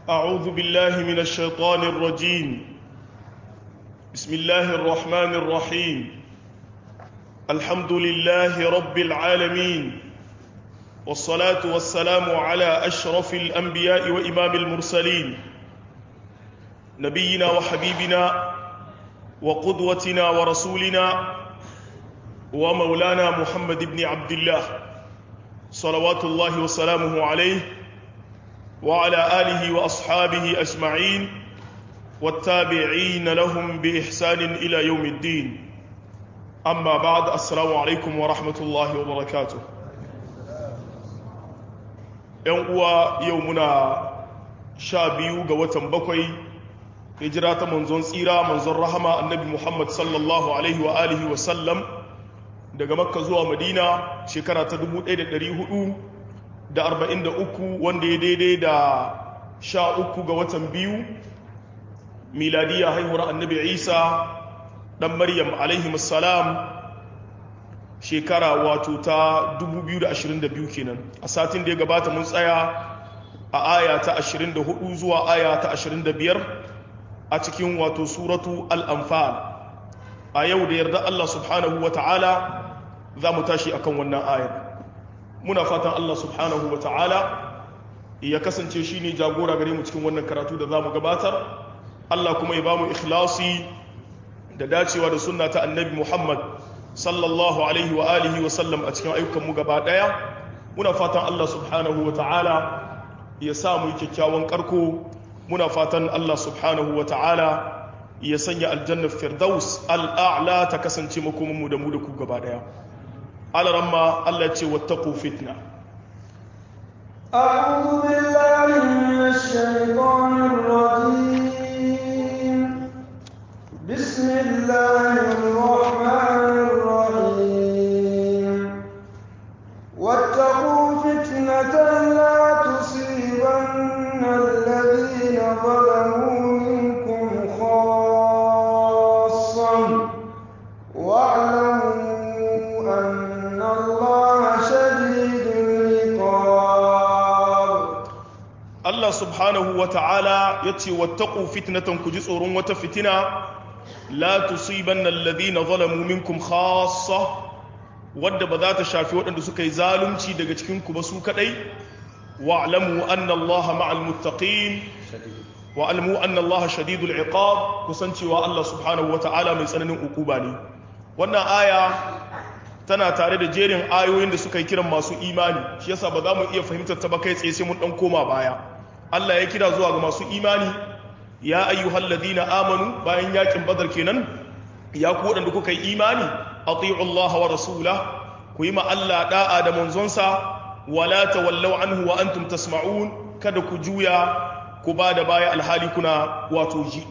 أعوذ بالله من الشيطان الرجيم بسم الله الرحمن الرحيم الحمد لله رب العالمين والصلاة والسلام على أشرف الأنبياء وإمام المرسلين نبينا وحبيبنا وقدوتنا ورسولنا ومولانا محمد بن عبد الله صلوات الله وسلامه عليه وعلى آله وأصحابه أجمعين والتابعين لهم بإحسان إلى يوم الدين أما بعد السلام عليكم ورحمة الله وبركاته يوم يومنا شابيو قوة بكوي هجرة منزون سيرة منزون رحمة النبي محمد صلى الله عليه وآله وسلم daga makka zuwa madina shekara ta 1443 wanda ya daidai da sha uku ga watan biyu miladiya haihuwar annabi isa dan maryam alaihimussalam shekara wato ta 2022 kenan a satin da ya gabata mun tsaya a aya ta 24 zuwa aya ta 25 a cikin wato suratu al-anfal a yau da yarda Allah subhanahu wa ta'ala za mu tashi akan wannan ayar muna fatan Allah subhanahu wa ta'ala ya kasance shi ne jagora gare mu cikin wannan karatu da za mu gabatar Allah kuma ya ba mu ikhlasi da dacewa da sunna ta annabi Muhammad sallallahu alaihi wa alihi wa sallam a cikin ayyukanmu gaba daya muna fatan Allah subhanahu wa ta'ala ya sa mu kyakkyawan karko muna fatan Allah subhanahu wa ta'ala ya sanya aljannar firdaus al'a'la ta kasance makomanmu da mu da ku gaba daya alaramma Allah ce wattaku fitna أعوذ بالله من الشيطان الرجيم بسم الله الرحمن الرحيم واتقوا فتنة لا تصيبن الذين ظلموا منكم خاصة واعلموا أن الله شديد العقاب Allah subhanahu wa ta'ala ya ce wattaku fitnatan ku ji tsoron wata fitina la tusibanna alladhina zalamu minkum khassa wadda ba za ta shafi waɗanda suka yi zalunci daga cikin ku ba su kadai wa'lamu anna Allah ma'al muttaqin wa'lamu anna Allah shadidul iqab kusancewa Allah subhanahu wa ta'ala mai tsananin ukuba ne wannan aya tana tare da jerin ayoyin da suka yi kiran masu imani shi yasa ba za mu iya fahimtar ta ba kai tsaye sai mun dan koma baya Allah ya kira zuwa ga masu imani ya ayyuhal ladina amanu bayan yakin badar kenan ya ku wadanda kuka yi imani ati'u Allah wa rasula ku yi ma Allah da'a da manzonsa wala tawallaw anhu wa antum tasma'un kada ku juya ku ba da baya alhali kuna wato ji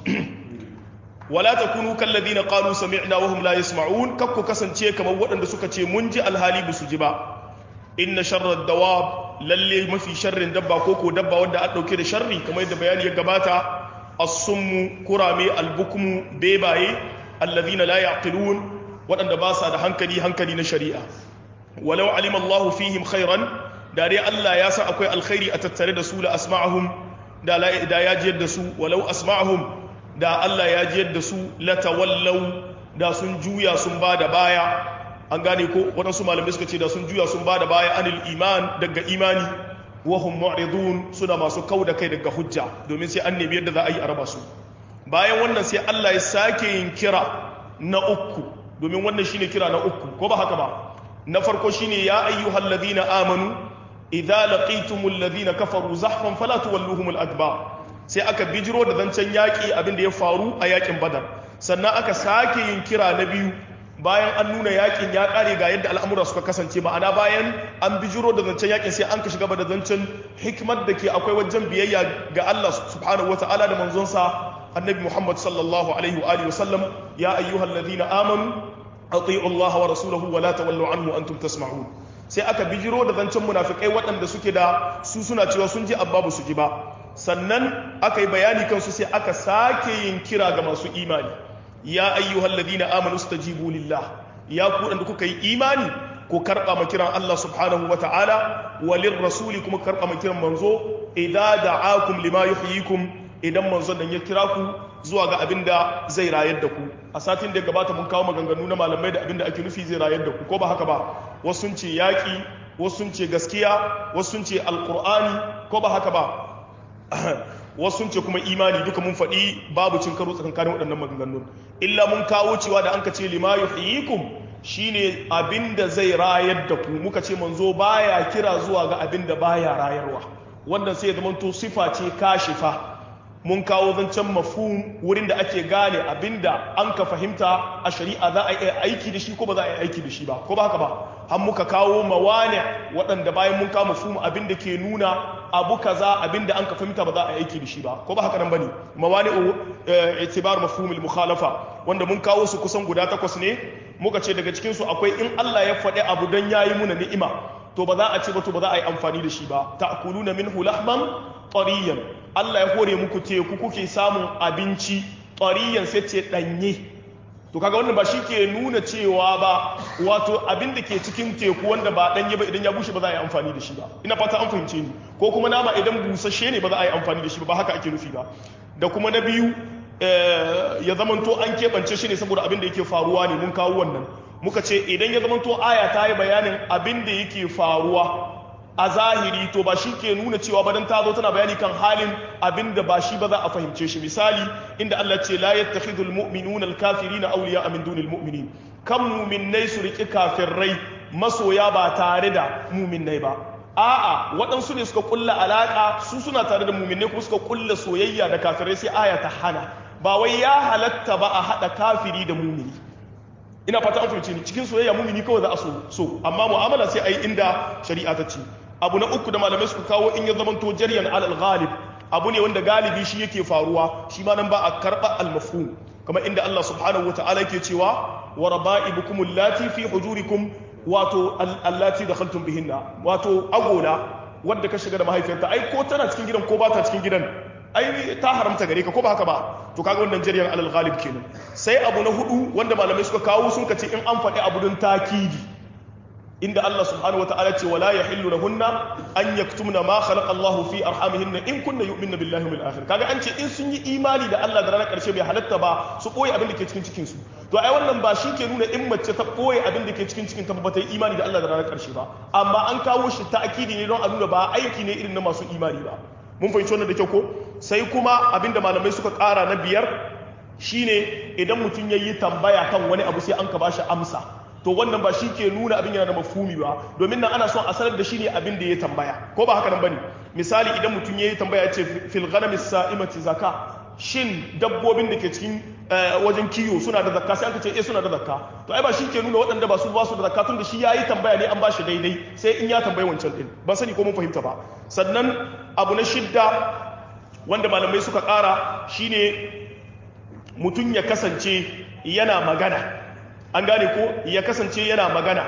wala takunu kal ladina qalu sami'na wa hum la yasma'un kakku kasance kamar waɗanda suka ce mun ji alhali ba su ji ba inna sharrad dawab lalle mafi sharrin dabba ko ko dabba wanda a dauke da sharri kamar yadda bayani ya gabata as-summu kurame al-bukmu bebaye alladhina la yaqilun waɗanda ba sa da hankali hankali na shari'a walau alima Allahu fihim khairan da dai Allah ya san akwai alkhairi a tattare da su la asma'ahum da da ya jiyar da su walau asma'ahum da Allah ya jiyar da su la tawallau da sun juya sun ba da baya an gane ko waɗansu malamai suka ce da sun juya sun ba da baya anil iman daga imani wahum mu'ridun suna masu kau da kai daga hujja domin sai an nemi yadda za a yi a raba su bayan wannan sai Allah ya sake yin kira na uku domin wannan shine kira na uku ko ba haka ba na farko shine ya ayyuhal ladina amanu idza laqitumul ladina kafaru zahfan fala tuwalluhumul adbar sai aka bijiro da zancen yaƙi abin da ya faru a yaƙin badar sannan aka sake yin kira na biyu bayan an nuna yakin ya kare ga yadda al'amura suka kasance ma'ana bayan an bijiro da zancen yakin sai an ka shiga da zancen hikimar da ke akwai wajen biyayya ga Allah subhanahu wa ta'ala da manzonsa annabi Muhammad sallallahu alaihi wa alihi wasallam ya ayyuhal ladina amanu ati'u Allah wa rasulahu wa la tawallu anhu antum tasma'un sai aka bijiro da zancen munafikai waɗanda suke da su suna cewa sun ji abba ba su ji ba sannan aka yi bayani kansu sai aka sake yin kira ga masu imani ya ayyuhal ladina amanu stajibu lillah ya ku da kuka yi imani ku karba ma kiran Allah subhanahu wa ta'ala walir rasuli kuma karba ma kiran manzo idza da'akum lima yuhyikum idan manzon nan ya kira ku zuwa ga abinda zai rayar da ku a satin da ya gabata mun kawo maganganu na malamai da abinda ake nufi zai rayar da ku ko ba haka ba wasu sun ce yaƙi wasu sun ce gaskiya wasu sun ce alƙur'ani ko ba haka ba wasu sun ce kuma imani duka mun faɗi babu cin karo tsakankanin waɗannan maganganun illa mun kawo cewa da an ka ce lima yuhyikum shine abinda zai rayar da ku muka ce manzo baya kira zuwa ga abinda baya rayarwa wannan sai ya zama to sifa ce kashifa mun kawo zancen mafhum wurin da ake gane abinda an ka fahimta a shari'a za a yi aiki da shi ko ba za a yi aiki da shi ba ko ba haka ba har muka kawo mawani waɗanda bayan mun kawo mafhum abinda ke nuna abu kaza abinda an ka fahimta ba za a yi aiki da shi ba ko ba haka nan bane mawani itibar mafhumul mukhalafa wanda mun kawo su kusan guda takwas ne muka ce daga cikin su akwai in Allah ya faɗi abu dan yayi muna ni'ima to ba za a ce ba to ba za a yi amfani da shi ba ta'kuluna minhu lahman tariyan Allah ya hore muku teku kuke samun abinci tariyan sai ce danye to kaga wannan ba shi ke nuna cewa ba wato abin da ke cikin teku wanda ba danye ba idan ya bushe ba za a yi amfani da shi ba ina fata an fahimce ni ko kuma nama idan busasshe ne ba za a yi amfani da shi ba ba haka ake nufi ba da kuma na biyu ya zamanto an keɓance shi ne saboda abin da yake faruwa ne mun kawo wannan muka ce idan ya zamanto aya ta yi bayanin abin da yake faruwa a zahiri to ba shi ke nuna cewa ba dan ta zo tana bayani kan halin abin da ba shi ba za a fahimce shi misali inda Allah ce la yattakhidul mu'minuna al-kafirina awliya min dunil mu'minin kan mu'minnai su riki kafirai masoya ba tare da mu'minnai ba a'a waɗansu ne suka kulla alaka su suna tare da mu'minnai kuma suka kulla soyayya da kafirai sai aya ta hana ba wai ya halatta ba a hada kafiri da mu'mini ina fata an fahimce ni cikin soyayya mumini kawai za a so so amma mu'amala sai ayi inda shari'a ta ce abu na uku da malamai suka kawo in ya zama to jaryan alal ghalib abu ne wanda galibi shi yake faruwa shi ma nan ba a karba al mafhum kamar inda Allah subhanahu wataala yake cewa wa raba'ibukum allati fi hujurikum wato allati dakhaltum bihinna wato agola wadda ka shiga da mahaifiyarta ai ko tana cikin gidan ko ba ta cikin gidan ai ta haramta gare ka ko ba haka ba to kaga wannan jariyar alal ghalib kenan sai abu na hudu wanda malamai suka kawo sun kace in an faɗi abu don takidi inda Allah subhanahu wataala ce wala yahillu lahunna an yaktumna ma khalaqa Allah fi arhamihinna in kunna yu'minna billahi wal akhir kaga an ce in sun yi imani da Allah da ranar karshe bai halatta ba su koyi abin da ke cikin cikin su to ai wannan ba shi ke nuna in mace ta koyi abin da ke cikin cikin ta ba ta yi imani da Allah da ranar karshe ba amma an kawo shi ta'kidi ne don a nuna ba aiki ne irin na masu imani ba mun fahimci wannan da kyau ko sai kuma abinda malamai suka ƙara na biyar shine idan mutum ya yi tambaya kan wani abu sai an ka bashi amsa to wannan ba shi ke nuna abin yana da mafumi ba domin nan ana son a sanar da shi ne abin da ya tambaya ko ba haka nan bane misali idan mutum ya yi tambaya ce fil ghanami sa'imati zaka shin dabbobin da ke cikin wajen kiyo suna da zakka sai aka ce eh suna da zakka to ai ba shi ke nuna waɗanda ba su ba su da zakka tun da shi yayi tambaya ne an ba shi daidai sai in ya tambayi wancan din ban sani ko mun fahimta ba sannan abu na shidda wanda malamai suka ƙara shine mutum ya kasance yana magana an gane ko ya kasance yana magana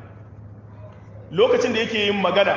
lokacin da yake yin magana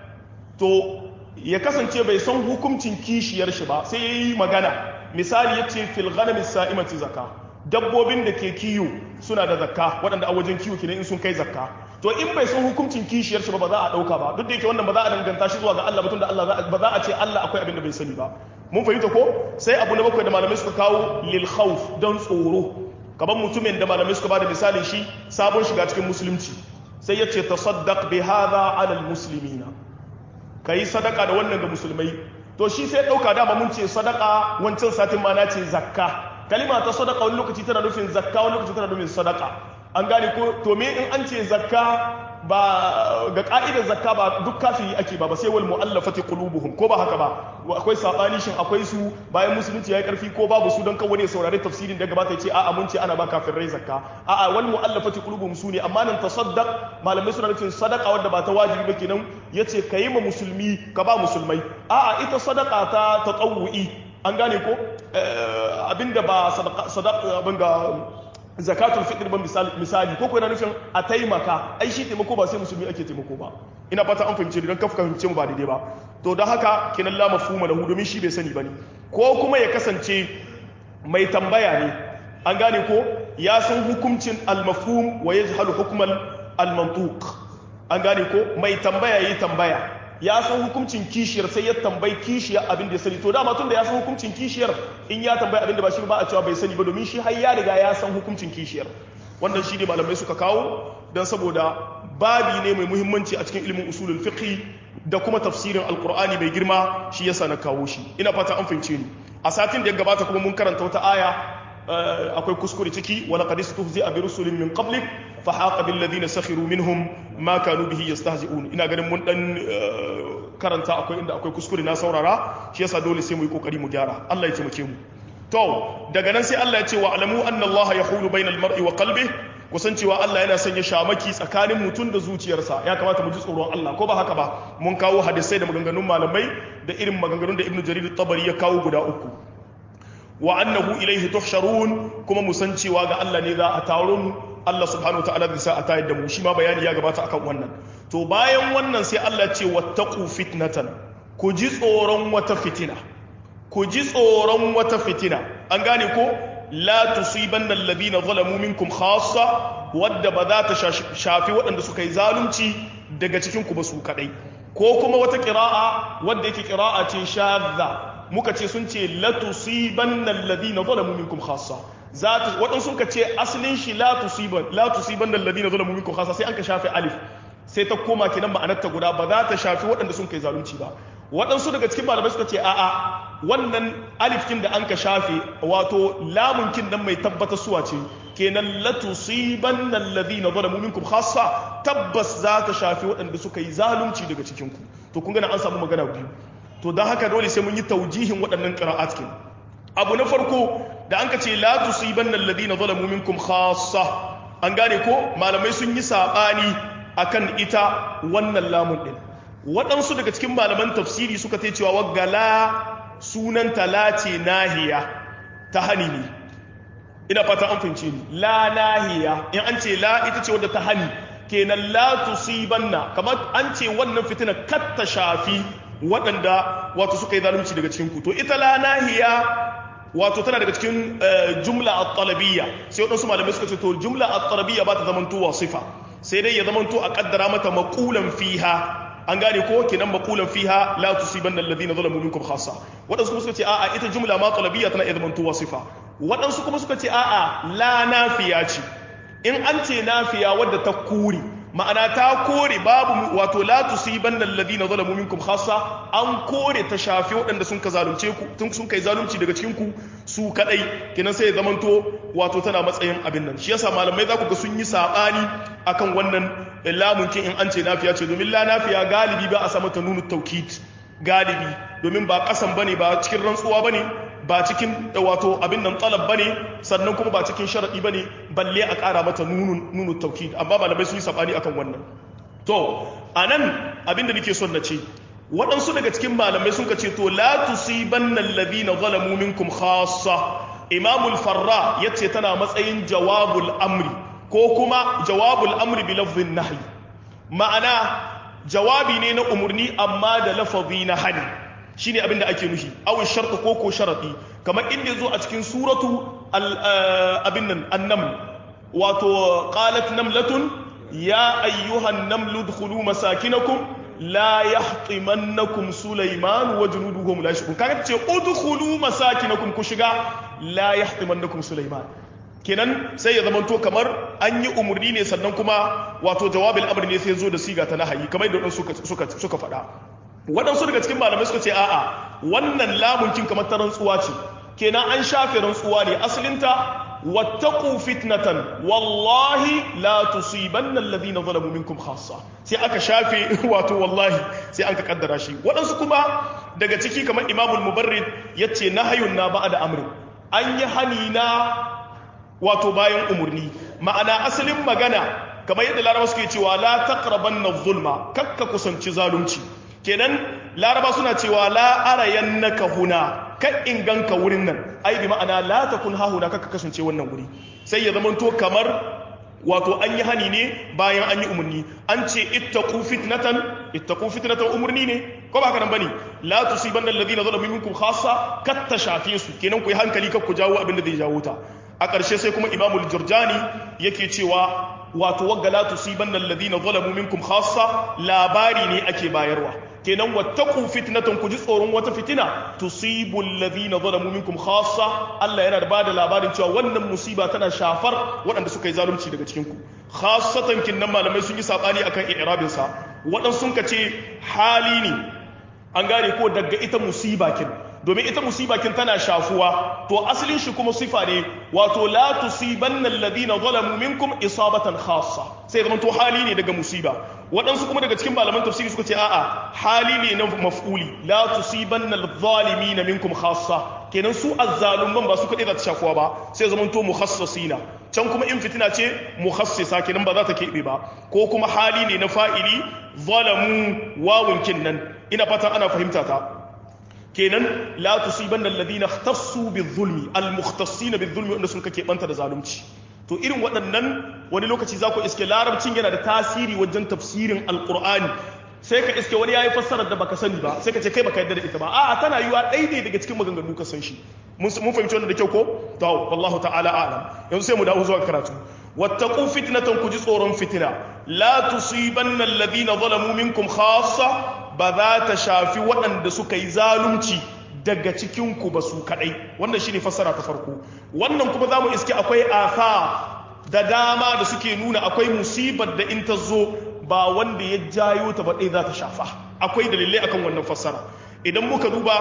to ya kasance bai san hukuncin kishiyar shi ba sai ya yi magana misali ya ce filganamis sa'imati zakka dabbobin da ke kiyo suna da zakka waɗanda a wajen kiyo kenan in sun kai zakka to in bai san hukuncin kishiyar shi ba ba za a ɗauka ba duk da yake wannan ba za a danganta shi zuwa ga Allah ba tunda Allah ba za a ce Allah akwai abin da bai sani ba mun fahimta ko sai abu na bakwai da malamai suka kawo lil khawf don tsoro kaban mutumin da malamai suka bada misali shi sabon shiga cikin musulunci sai ya ce tasaddaq bi hadha ala al muslimina kai sadaka da wannan ga musulmai to shi sai dauka dama mun ce sadaka wancan satin ma na ce zakka kalima ta sadaka wani lokaci tana nufin zakka wani lokaci tana nufin sadaka an gane ko to me in an ce zakka ba ga ka'idar zakka ba duk kafiri ake ba ba sai wal mu'allafati qulubuhum ko ba haka ba akwai sabani shin akwai su bayan musulunci yayi karfi ko babu su don kawai ne saurari tafsirin da gabata ce a'a mun ce ana ba kafirai zakka a'a wal mu'allafati qulubuhum su ne amma nan tasaddaq malamai suna nufin sadaka wanda ba ta wajibi ba kenan yace kayi ma musulmi ka ba musulmai a'a ita sadaka ta tatawu'i an gane ko abinda ba sadaka abin ga zakatul fitr ban misali ko ko yana nufin a taimaka ai shi taimako ba sai musulmi ake taimako ba ina fata an fahimce don kafka fahimce mu ba daidai ba to don haka kinan la mafhuma lahu domin shi bai sani bane ko kuma ya kasance mai tambaya ne an gane ko ya san hukuncin al mafhum wa yajhalu hukmal al-mantuq an gane ko mai tambaya yi tambaya ya san hukuncin kishiyar sai ya tambayi kishiyar abin da ya sani to dama tun da ya san hukuncin kishiyar in ya tambayi abin da ba shi ba a cewa bai sani ba domin shi har ya riga ya san hukuncin kishiyar wannan shi ne malamai suka kawo don saboda babi ne mai muhimmanci a cikin ilimin usulul fiqh da kuma tafsirin alqur'ani mai girma shi yasa na kawo shi ina fata an fahimce ni a satin da ya gabata kuma mun karanta wata aya akwai kuskure ciki wa laqad istuhzi'a bi rusulin min qablik fa haqa bil ladina sakhiru minhum ma kanu bihi yastahzi'un ina ganin mun dan karanta akwai inda akwai kuskure na saurara shi yasa dole sai mu yi kokari mu gyara Allah ya taimake mu to daga nan sai Allah ya ce wa alamu anna Allah yahulu bainal mar'i wa qalbihi kusan cewa Allah yana sanya shamaki tsakanin mutum da zuciyarsa ya kamata mu ji tsoron Allah ko ba haka ba mun kawo hadisai da maganganun malamai da irin maganganun da Ibn Jarir tabari ya kawo guda uku wa annahu ilaihi tuhsharun kuma mu san cewa ga Allah ne za a taro mu Allah subhanahu wa ta'ala zai sa a tayar da mu shi ma bayani ya gabata akan wannan to bayan wannan sai Allah ce wattaqu fitnatan ku ji tsoron wata fitina ku ji tsoron wata fitina an gane ko la tusibanna alladhina zalamu minkum khassa wadda ba za ta shafi waɗanda suka yi zalunci daga cikin ku ba su kadai ko kuma wata qira'a wadda yake qira'a ce shadda muka ce sun ce la tusibanna alladhina zalamu minkum khassa za ta waɗansu sun ka ce asalin shi la tusiban la tusibanna alladhina zalamu minkum khassa sai an ka shafe alif sai ta koma kenan ma'anarta guda ba za ta shafi waɗanda sun kai zalunci ba waɗansu daga cikin malamai suka ce a'a wannan alifkin da an ka shafe wato lamunkin nan mai tabbata suwa ce kenan la tusibanna alladhina zalamu minkum khassa tabbas za ta shafi waɗanda suka yi zalunci daga cikin ku to kun gana an samu magana biyu to don haka dole sai mun yi taujihin waɗannan qira'at kin abu na farko da an ka ce la tusibanna alladhina zalamu minkum khassa an gane ko malamai sun yi sabani akan ita wannan lamun din waɗansu daga cikin malaman tafsiri suka ta cewa waggala sunan talace nahiya ta hani ne ina fata an fahimce ni la nahiya in an ce la ita ce wadda ta hani kenan la tusibanna kamar an ce wannan fitina kat ta shafi waɗanda wato suka yi zalunci daga cikin ku to ita la nahiya wato tana daga cikin jumla at-talabiyya sai waɗansu malamai suka ce to jumla at-talabiyya ba ta zamantowa sifa sai dai ya zamanto a kaddara mata maqulan fiha an gane ko kenan maqulan fiha la tusibanna alladhina zalamu minkum khassa wadansu kuma suka ce a'a ita jumla ma talabiyya tana iya zamanto wasifa wadansu kuma suka ce a'a la nafiya ce in an ce nafiya wadda ta kuri ma'ana ta kore babu wato la tusibanna alladhina zalamu minkum khassa an kore ta shafi waɗanda sun ka zalunce ku tun sun kai zalunci daga cikin ku su kadai kenan sai ya zamanto wato tana matsayin abin nan shi yasa malamai za ku ga sun yi sabani akan wannan lamun kin in an ce nafiya ce domin la nafiya galibi ba a sa mata nunu taukid galibi domin ba kasan bane ba cikin rantsuwa bane ba cikin wato abin nan talab bane sannan kuma ba cikin sharadi bane balle a ƙara mata nunu nunu taukid amma malamai sun yi sabani akan wannan to anan abin da nake son na ce waɗansu daga cikin malamai sun ka ce to la tusibanna alladhina zalamu minkum khassa imamul farra yace tana matsayin jawabul amri ko kuma jawabul amri bi lafzin nahi ma'ana jawabi ne na umurni amma da lafazi na hani shine abin da ake nufi aw shartu ko ko sharadi kamar inda yazo a cikin suratu abin nan annam wato qalat namlatun ya ayyuhan namlu dkhulu masakinakum la yahtimannakum sulaiman wa junuduhum la yashkurun kaga ce udkhulu masakinakum ku shiga la yahtimannakum sulaiman kenan sai ya zamanto kamar an yi umarni ne sannan kuma wato jawabin amri ne sai zo da siga ta nahayi kamar yadda suka suka suka faɗa waɗansu daga cikin malamai suka ce a'a wannan lamunkin kamar ta rantsuwa ce kenan an shafe rantsuwa ne asalinta wattaqu fitnatan wallahi la tusibanna alladhina zalamu minkum khassa sai aka shafe wato wallahi sai an ka kaddara shi waɗansu kuma daga ciki kamar imamul mubarrid yace nahayun na ba'da amrin an yi hani na wato bayan umurni ma'ana asalin magana kamar yadda laraba suke cewa la taqrabanna zulma kakka kusanci zalunci kenan laraba suna cewa la arayannaka huna kan in ganka wurin nan ai bi ma'ana la takun ha huna kakka kasance wannan wuri sai ya zamanto kamar wato an yi hani ne bayan an yi umarni an ce ittaqu fitnatan ittaqu fitnatan umarni ne ko ba haka nan bane la tusibanna alladhina zalamu minkum khassa katta shafe su kenan ku yi hankali kar ku jawo abin da zai jawo ta a ƙarshe sai kuma imamul jurjani yake cewa wato wagga la tusibanna alladhina zalamu minkum khassa labari ne ake bayarwa kenan wattaqu fitnatan ku ji tsoron wata fitina tusibu alladhina zalamu minkum khassa Allah yana da bada labarin cewa wannan musiba tana shafar waɗanda suka yi zalunci daga cikin ku khassatan kinnan malamai sun yi sabani akan i'rabin sa waɗansu sun ce hali ne an gane ko daga ita musiba kin domin ita musiba kin tana shafuwa to asalin shi kuma sifa ne wato la tusibanna alladhina zalamu minkum isabatan khassa sai zaman to hali ne daga musiba waɗansu kuma daga cikin malaman tafsiri suka ce a'a hali ne na maf'uli la tusibanna adh-dhalimina minkum khassa kenan su azzalumman ba su kaɗai za ta shafuwa ba sai zaman to mukhassasina can kuma in fitina ce mukhassisa kenan ba za ta keɓe ba ko kuma hali ne na fa'ili zalamu wawun kinnan ina fatan ana fahimta ta kenan la tusibanna alladhina ikhtassu bizulmi almukhtassina bizulmi wanda sun kake banta da zalunci to irin waɗannan wani lokaci za ku iske larabcin yana da tasiri wajen tafsirin alqur'ani sai ka iske wani yayi fassarar da baka sani ba sai ka ce kai baka yarda da ita ba a'a tana yiwa ɗaya daga cikin maganganu ka san shi mun fahimci wannan da kyau ko to wallahu ta'ala a'lam yanzu sai mu dawo zuwa karatu wattaqu fitnatan ku ji tsoron fitina la tusibanna alladhina zalamu minkum khassa ba za ta shafi waɗanda suka yi zalunci daga cikinku ba su kaɗai wannan shi ne fassara ta farko wannan kuma za mu iske akwai asa da dama da suke nuna akwai musibar da in ta zo ba wanda ya jayo ta baɗai za ta shafa akwai dalilai akan wannan fassara idan muka duba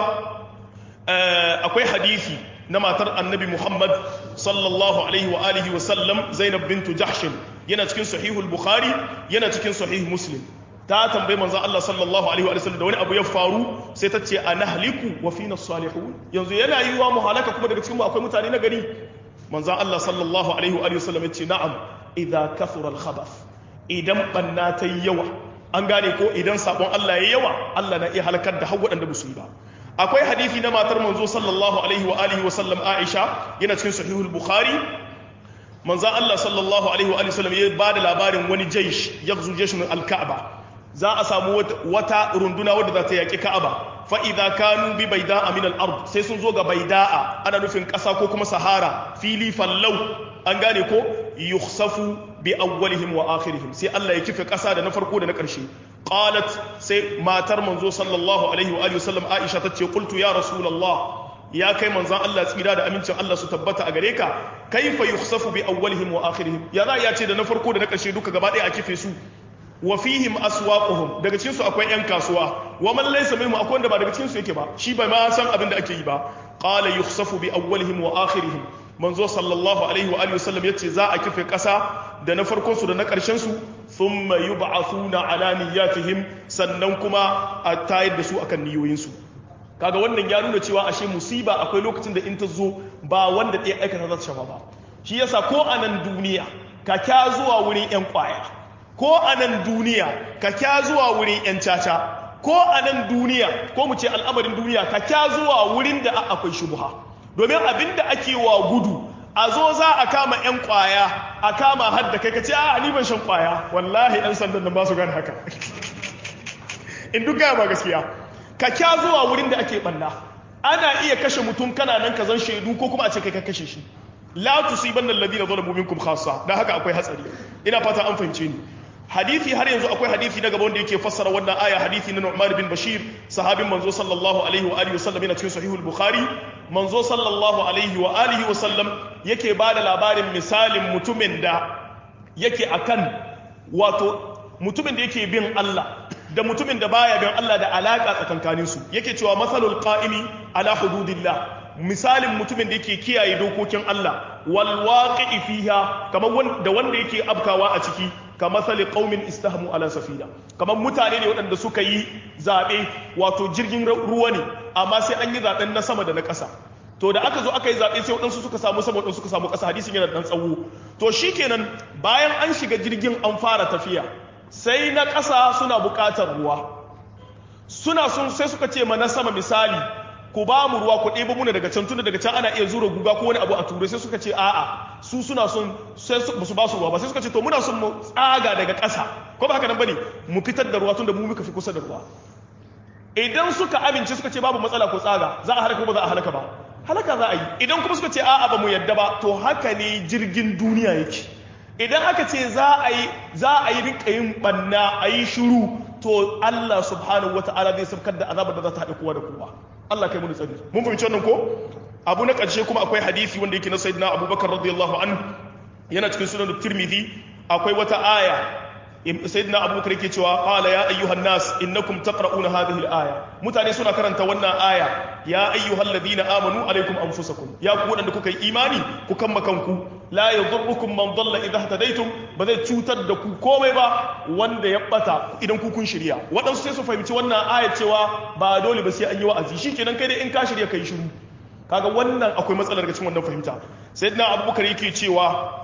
akwai hadisi na matar annabi muhammad sallallahu alaihi wa alihi wa sallam zainab bintu jahshin yana cikin sahihul bukhari yana cikin sahih muslim ta tambayi manzon Allah sallallahu alaihi wa sallam da wani abu ya faru sai ta ce anahliku wa fina salihun yanzu yana yiwa mu halaka kuma daga cikin mu akwai mutane na gari manzon Allah sallallahu alaihi wa sallam ya ce na'am idza kathura al khabath idan banna ta yawa an gane ko idan sabon Allah ya yawa Allah na iya halakar da har waɗanda ba su yi ba akwai hadisi na matar manzo sallallahu alaihi wa alihi wa sallam Aisha yana cikin sahihul Bukhari manzo Allah sallallahu alaihi wa alihi wa sallam ya bada labarin wani jaysh yaghzu jayshun al-Ka'ba za a samu wata runduna wadda za ta yaƙi Ka'aba fa idza kanu bi bayda'a min al-ard sai sun zo ga bayda'a ana nufin ƙasa ko kuma sahara fili fallau an gane ko yukhsafu bi awwalihim wa akhirihim sai Allah ya kife ƙasa da na farko da na ƙarshe qalat sai matar manzo sallallahu alaihi wa alihi wasallam Aisha tace qultu ya rasulullah ya kai manzon Allah tsira da amincin Allah su tabbata a gare ka kaifa yukhsafu bi awwalihim wa akhirihim ya za ya ce da na farko da na ƙarshe duka gaba ɗaya a kife su wa fihim aswaquhum daga cikin su akwai yan kasuwa wa man laysa minhum akwai wanda ba daga cikin su yake ba shi bai ma san abin da ake yi ba qala yukhsafu bi awwalihim wa akhirihim manzo sallallahu alaihi wa alihi wasallam yace za a kife kasa da na farkon su da na karshen su thumma yub'athuna ala niyyatihim sannan kuma a tayar da su akan niyoyin su kaga wannan ya nuna cewa ashe musiba akwai lokacin da in ta zo ba wanda ɗaya aikata za ta shafa ba shi yasa ko a nan duniya ka kya zuwa wurin yan kwaya ko a nan duniya ka kya zuwa wurin 'yan caca ko a nan duniya ko mu ce al'amarin duniya ka kya zuwa wurin da akwai shubuha domin abin da ake wa gudu a zo za a kama 'yan kwaya a kama hadda kai ka ce a ni ban shan kwaya wallahi 'yan sandan nan ba su gane haka in duk gaya ba gaskiya ka kya zuwa wurin da ake banna ana iya kashe mutum kana nan ka zan shaidu ko kuma a ce kai ka kashe shi la tusibanna alladhina zalamu minkum khassa dan haka akwai hatsari ina fata an fahimce ni hadisi har yanzu akwai hadisi na gaba wanda yake fassara wannan aya hadisi na Nu'man bin Bashir sahabin manzo sallallahu alaihi wa alihi wasallam yana cikin sahihul Bukhari manzo sallallahu alaihi wa alihi wasallam yake bada labarin misalin mutumin da yake akan wato mutumin da yake bin Allah da mutumin da baya bin Allah da alaka tsakankanin su yake cewa masalul qa'imi ala hududillah misalin mutumin da yake kiyaye dokokin Allah wal waqi'i fiha kamar da wanda yake abkawa a ciki kamar sali qaumin istahmu ala safina kamar mutane ne waɗanda suka yi zabe wato jirgin ruwa ne amma sai an yi zaben na sama da na ƙasa to da aka zo aka yi zaɓe sai waɗansu suka samu sama waɗansu suka samu ƙasa hadisin yana ɗan tsawo to shikenan bayan an shiga jirgin an fara tafiya sai na ƙasa suna buƙatar ruwa suna sun sai suka ce ma na sama misali ku ba mu ruwa ku ɗebo muna daga can tunda daga can ana iya zura guga ko wani abu a turai sai suka ce a'a su suna son sai ba su ba su ruwa ba sai suka ce to muna son mu tsaga daga ƙasa ko ba haka nan bane mu fitar da ruwa tunda mu muka fi kusa da ruwa idan suka amince suka ce babu matsala ko tsaga za a halaka ba za a halaka ba halaka za a yi idan kuma suka ce a'a ba mu yadda ba to haka ne jirgin duniya yake idan aka ce za a yi za a yi rinka yin banna a yi shiru to Allah subhanahu wata'ala zai saukar da azabar da za ta haɗe kowa da kowa Allah kai mun tsari mun fahimci wannan ko abu na ƙarshe kuma akwai hadisi wanda yake na sayyidina Abubakar radiyallahu anhu yana cikin sunan Tirmidhi akwai wata aya sayyidina abubakar yake cewa qala ya ayyuhan nas innakum taqra'una hadhihi al-aya mutane suna karanta wannan aya ya ayyuhal ladina amanu alaikum anfusakum ya ku wadanda kuka yi imani ku kamma kanku la yadhurrukum man dalla idha hadaytum ba zai cutar da ku komai ba wanda ya bata idan ku kun shirya wadansu sai su fahimci wannan aya cewa ba dole ba sai an yi wa'azi shikenan kai dai in ka shirya kai shiru kaga wannan akwai matsalar ga cikin wannan fahimta sayyidina abubakar yake cewa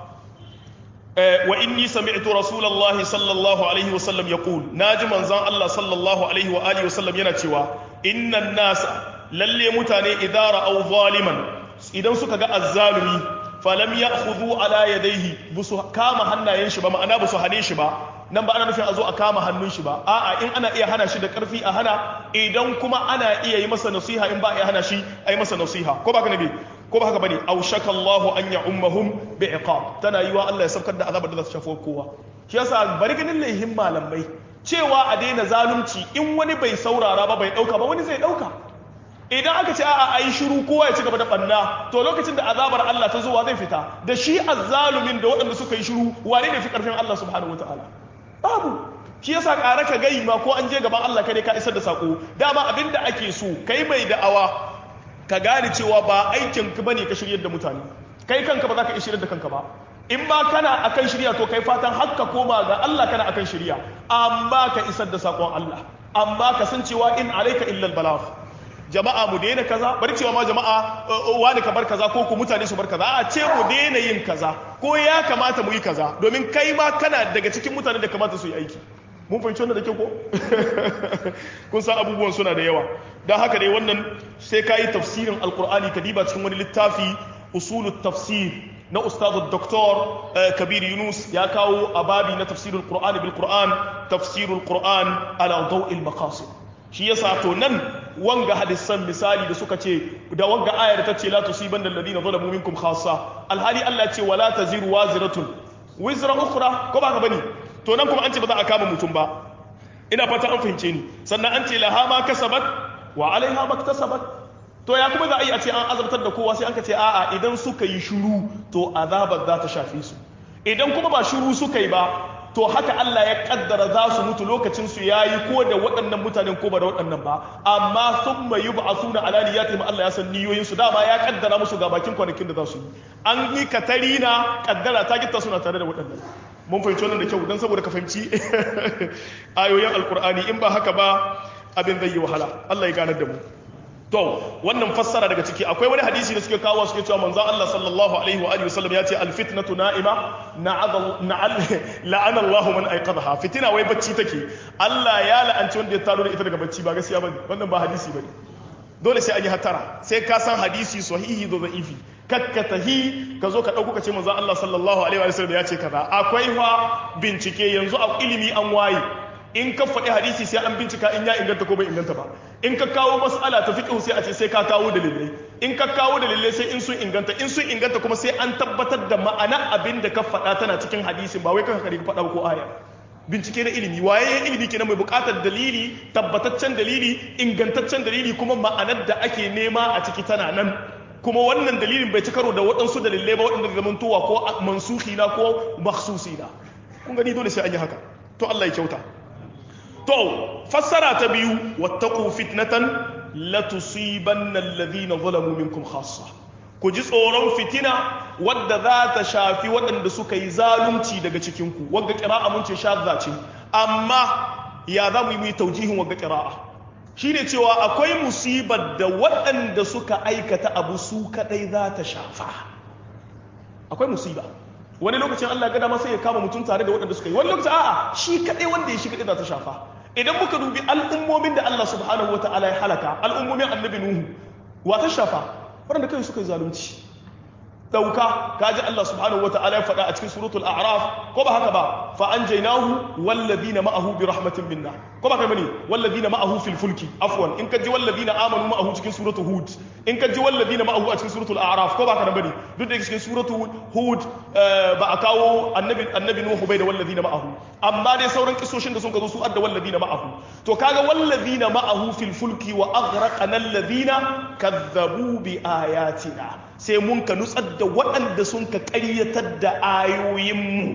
وإني سمعت رسول الله صلى الله عليه وسلم يقول ناجي منزان الله صلى الله عليه وآله وسلم ينتوى إن الناس للي متاني إذا رأوا ظالما إذا سكا الظالمي فلم يأخذوا على يديه بسو كاما هنا ينشبا ما أنا بسو هنيشبا nan ba ana nufin a zo a kama hannun shi ba a'a in ana iya hana shi da karfi a hana idan kuma ana iya yi masa nasiha in ba a iya hana shi a yi masa nasiha ko ba ka nabi ko ba haka bane aw shaka Allah an ya'ummahum bi iqab tana yiwa Allah ya saukar da azabar da za su shafi kowa shi yasa bari ganin laihin malamai cewa a daina zalunci in wani bai saurara ba bai dauka ba wani zai dauka idan aka ce a'a ayi shiru kowa ya ci gaba da banna to lokacin da azabar Allah ta zuwa zai fita da shi azzalumin da waɗanda suka yi shiru wane ne fi karfin Allah subhanahu wataala babu shi yasa ƙara ka gai ma ko an je gaban Allah kai ne ka isar da sako dama abinda ake so kai mai da'awa ka gane cewa ba aikin ka bane ka shiryar da mutane kai kanka ba za ka iya shiryar da kanka ba in ma kana akan shirya to kai fatan hakka koma ga Allah kana akan shirya amma ka isar da sakon Allah amma ka san cewa in alaika illa balagh jama'a mu daina kaza bari cewa ma jama'a wani ka bar kaza ko ku mutane su bar kaza a ce mu daina yin kaza ko ya kamata mu yi kaza domin kai ma kana daga cikin mutane da kamata su yi aiki mun fahimci wannan da kyau ko kun san abubuwan suna da yawa don haka dai wannan sai ka yi tafsirin alkur'ani ka diba cikin wani littafi usulut tafsir na ustazu doktor kabir yunus ya kawo a babi na tafsirul qur'an bil qur'an tafsirul qur'an ala daw'il maqasid shi yasa to nan wanga hadisan misali da suka ce da wanga ayar ta ce la tusiban alladhina zalamu minkum khassa alhali Allah ce wala taziru waziratun wizra ukhra ko ba ka bane to nan kuma an ce ba za a kama mutum ba ina fata an fahimce ni sannan an ce laha ma kasabat wa alaiha maktasabat to ya kuma za a yi a ce an azabtar da kowa sai an ka ce a'a idan suka yi shuru to azabar za ta shafe su idan kuma ba shuru suka yi ba to haka Allah ya kaddara za su mutu lokacin su yayi ko da waɗannan mutanen ko ba da waɗannan ba amma thumma yub'athuna ala niyyatihim Allah ya san niyoyin su dama ya kaddara musu ga bakin kwanakin da za su yi an yi katarina kaddara ta gitta suna tare da waɗannan mun fahimci wannan da kyau don saboda ka fahimci ayoyin alkur'ani in ba haka ba abin zai yi wahala Allah ya ganar da mu to wannan fassara daga ciki akwai wani hadisi da suke kawo suke cewa manzon Allah sallallahu alaihi wa alihi wasallam ya ce alfitnatu na'ima la'ana Allah man aiqadha fitina wai bacci take Allah ya la'anci wanda ya taro da ita daga bacci ba gaskiya bane wannan ba hadisi bane dole sai an yi hatara sai ka san hadisi sahihi da da'ifi kakkatahi ka zo ka ɗauko ka ce manzon Allah sallallahu alaihi wa sallam ya ce kaza akwai fa bincike yanzu a ilimi an waye in ka faɗi hadisi sai an bincika in ya inganta ko bai inganta ba in ka kawo mas'ala ta fiqh sai a ce sai ka kawo dalilai in ka kawo dalilai sai in sun inganta in sun inganta kuma sai an tabbatar da ma'ana abin da ka faɗa tana cikin hadisin ba wai ka kare ka faɗa ko aya bincike na ilimi waye ilimi kenan mai buƙatar dalili tabbataccen dalili ingantaccen dalili kuma ma'anar da ake nema a ciki tana nan kuma wannan dalilin bai ci karo da waɗansu dalilai ba waɗanda zaman tuwa ko mansuhi na ko maksusi na kun gani dole sai an yi haka to Allah ya kyauta to fassara ta biyu wattaqu fitnatan la tusibanna alladhina zalamu minkum khassa ku ji tsoron fitina wadda za ta shafi waɗanda suka yi zalunci daga cikin ku wanda qira'a mun ce shadda ce amma ya za mu yi taujihin wanda qira'a shine cewa akwai musibar da waɗanda suka aikata abu su kadai za ta shafa akwai musiba wani lokacin Allah gada masa ya kama mutum tare da waɗanda suka yi wani lokacin a'a shi kadai wanda ya shi kadai za ta shafa idan muka dubi al'ummomin da Allah subhanahu wata'ala ya halaka al'ummomin annabi nuhu wa ta shafa waɗanda kai suka yi zalunci dauka kaji Allah subhanahu wataala ya faɗa a cikin suratul a'raf ko ba haka ba fa anjaynahu walladhina ma'ahu bi rahmatin minna ko ba kai bane walladhina ma'ahu fil fulki afwan in kaji walladhina amanu ma'ahu cikin suratul hud in kaji walladhina ma'ahu a cikin suratul a'raf ko ba haka bane duk da cikin suratul hud ba a kawo annabi annabi nuhu bai da walladhina ma'ahu amma dai sauran kisoshin da sun ka zo su adda walladhina ma'ahu to kaga walladhina ma'ahu fil fulki wa aghraqana alladhina kazzabu bi ayatina sai mun ka nutsar da waɗanda sun ka ƙaryatar da ayoyinmu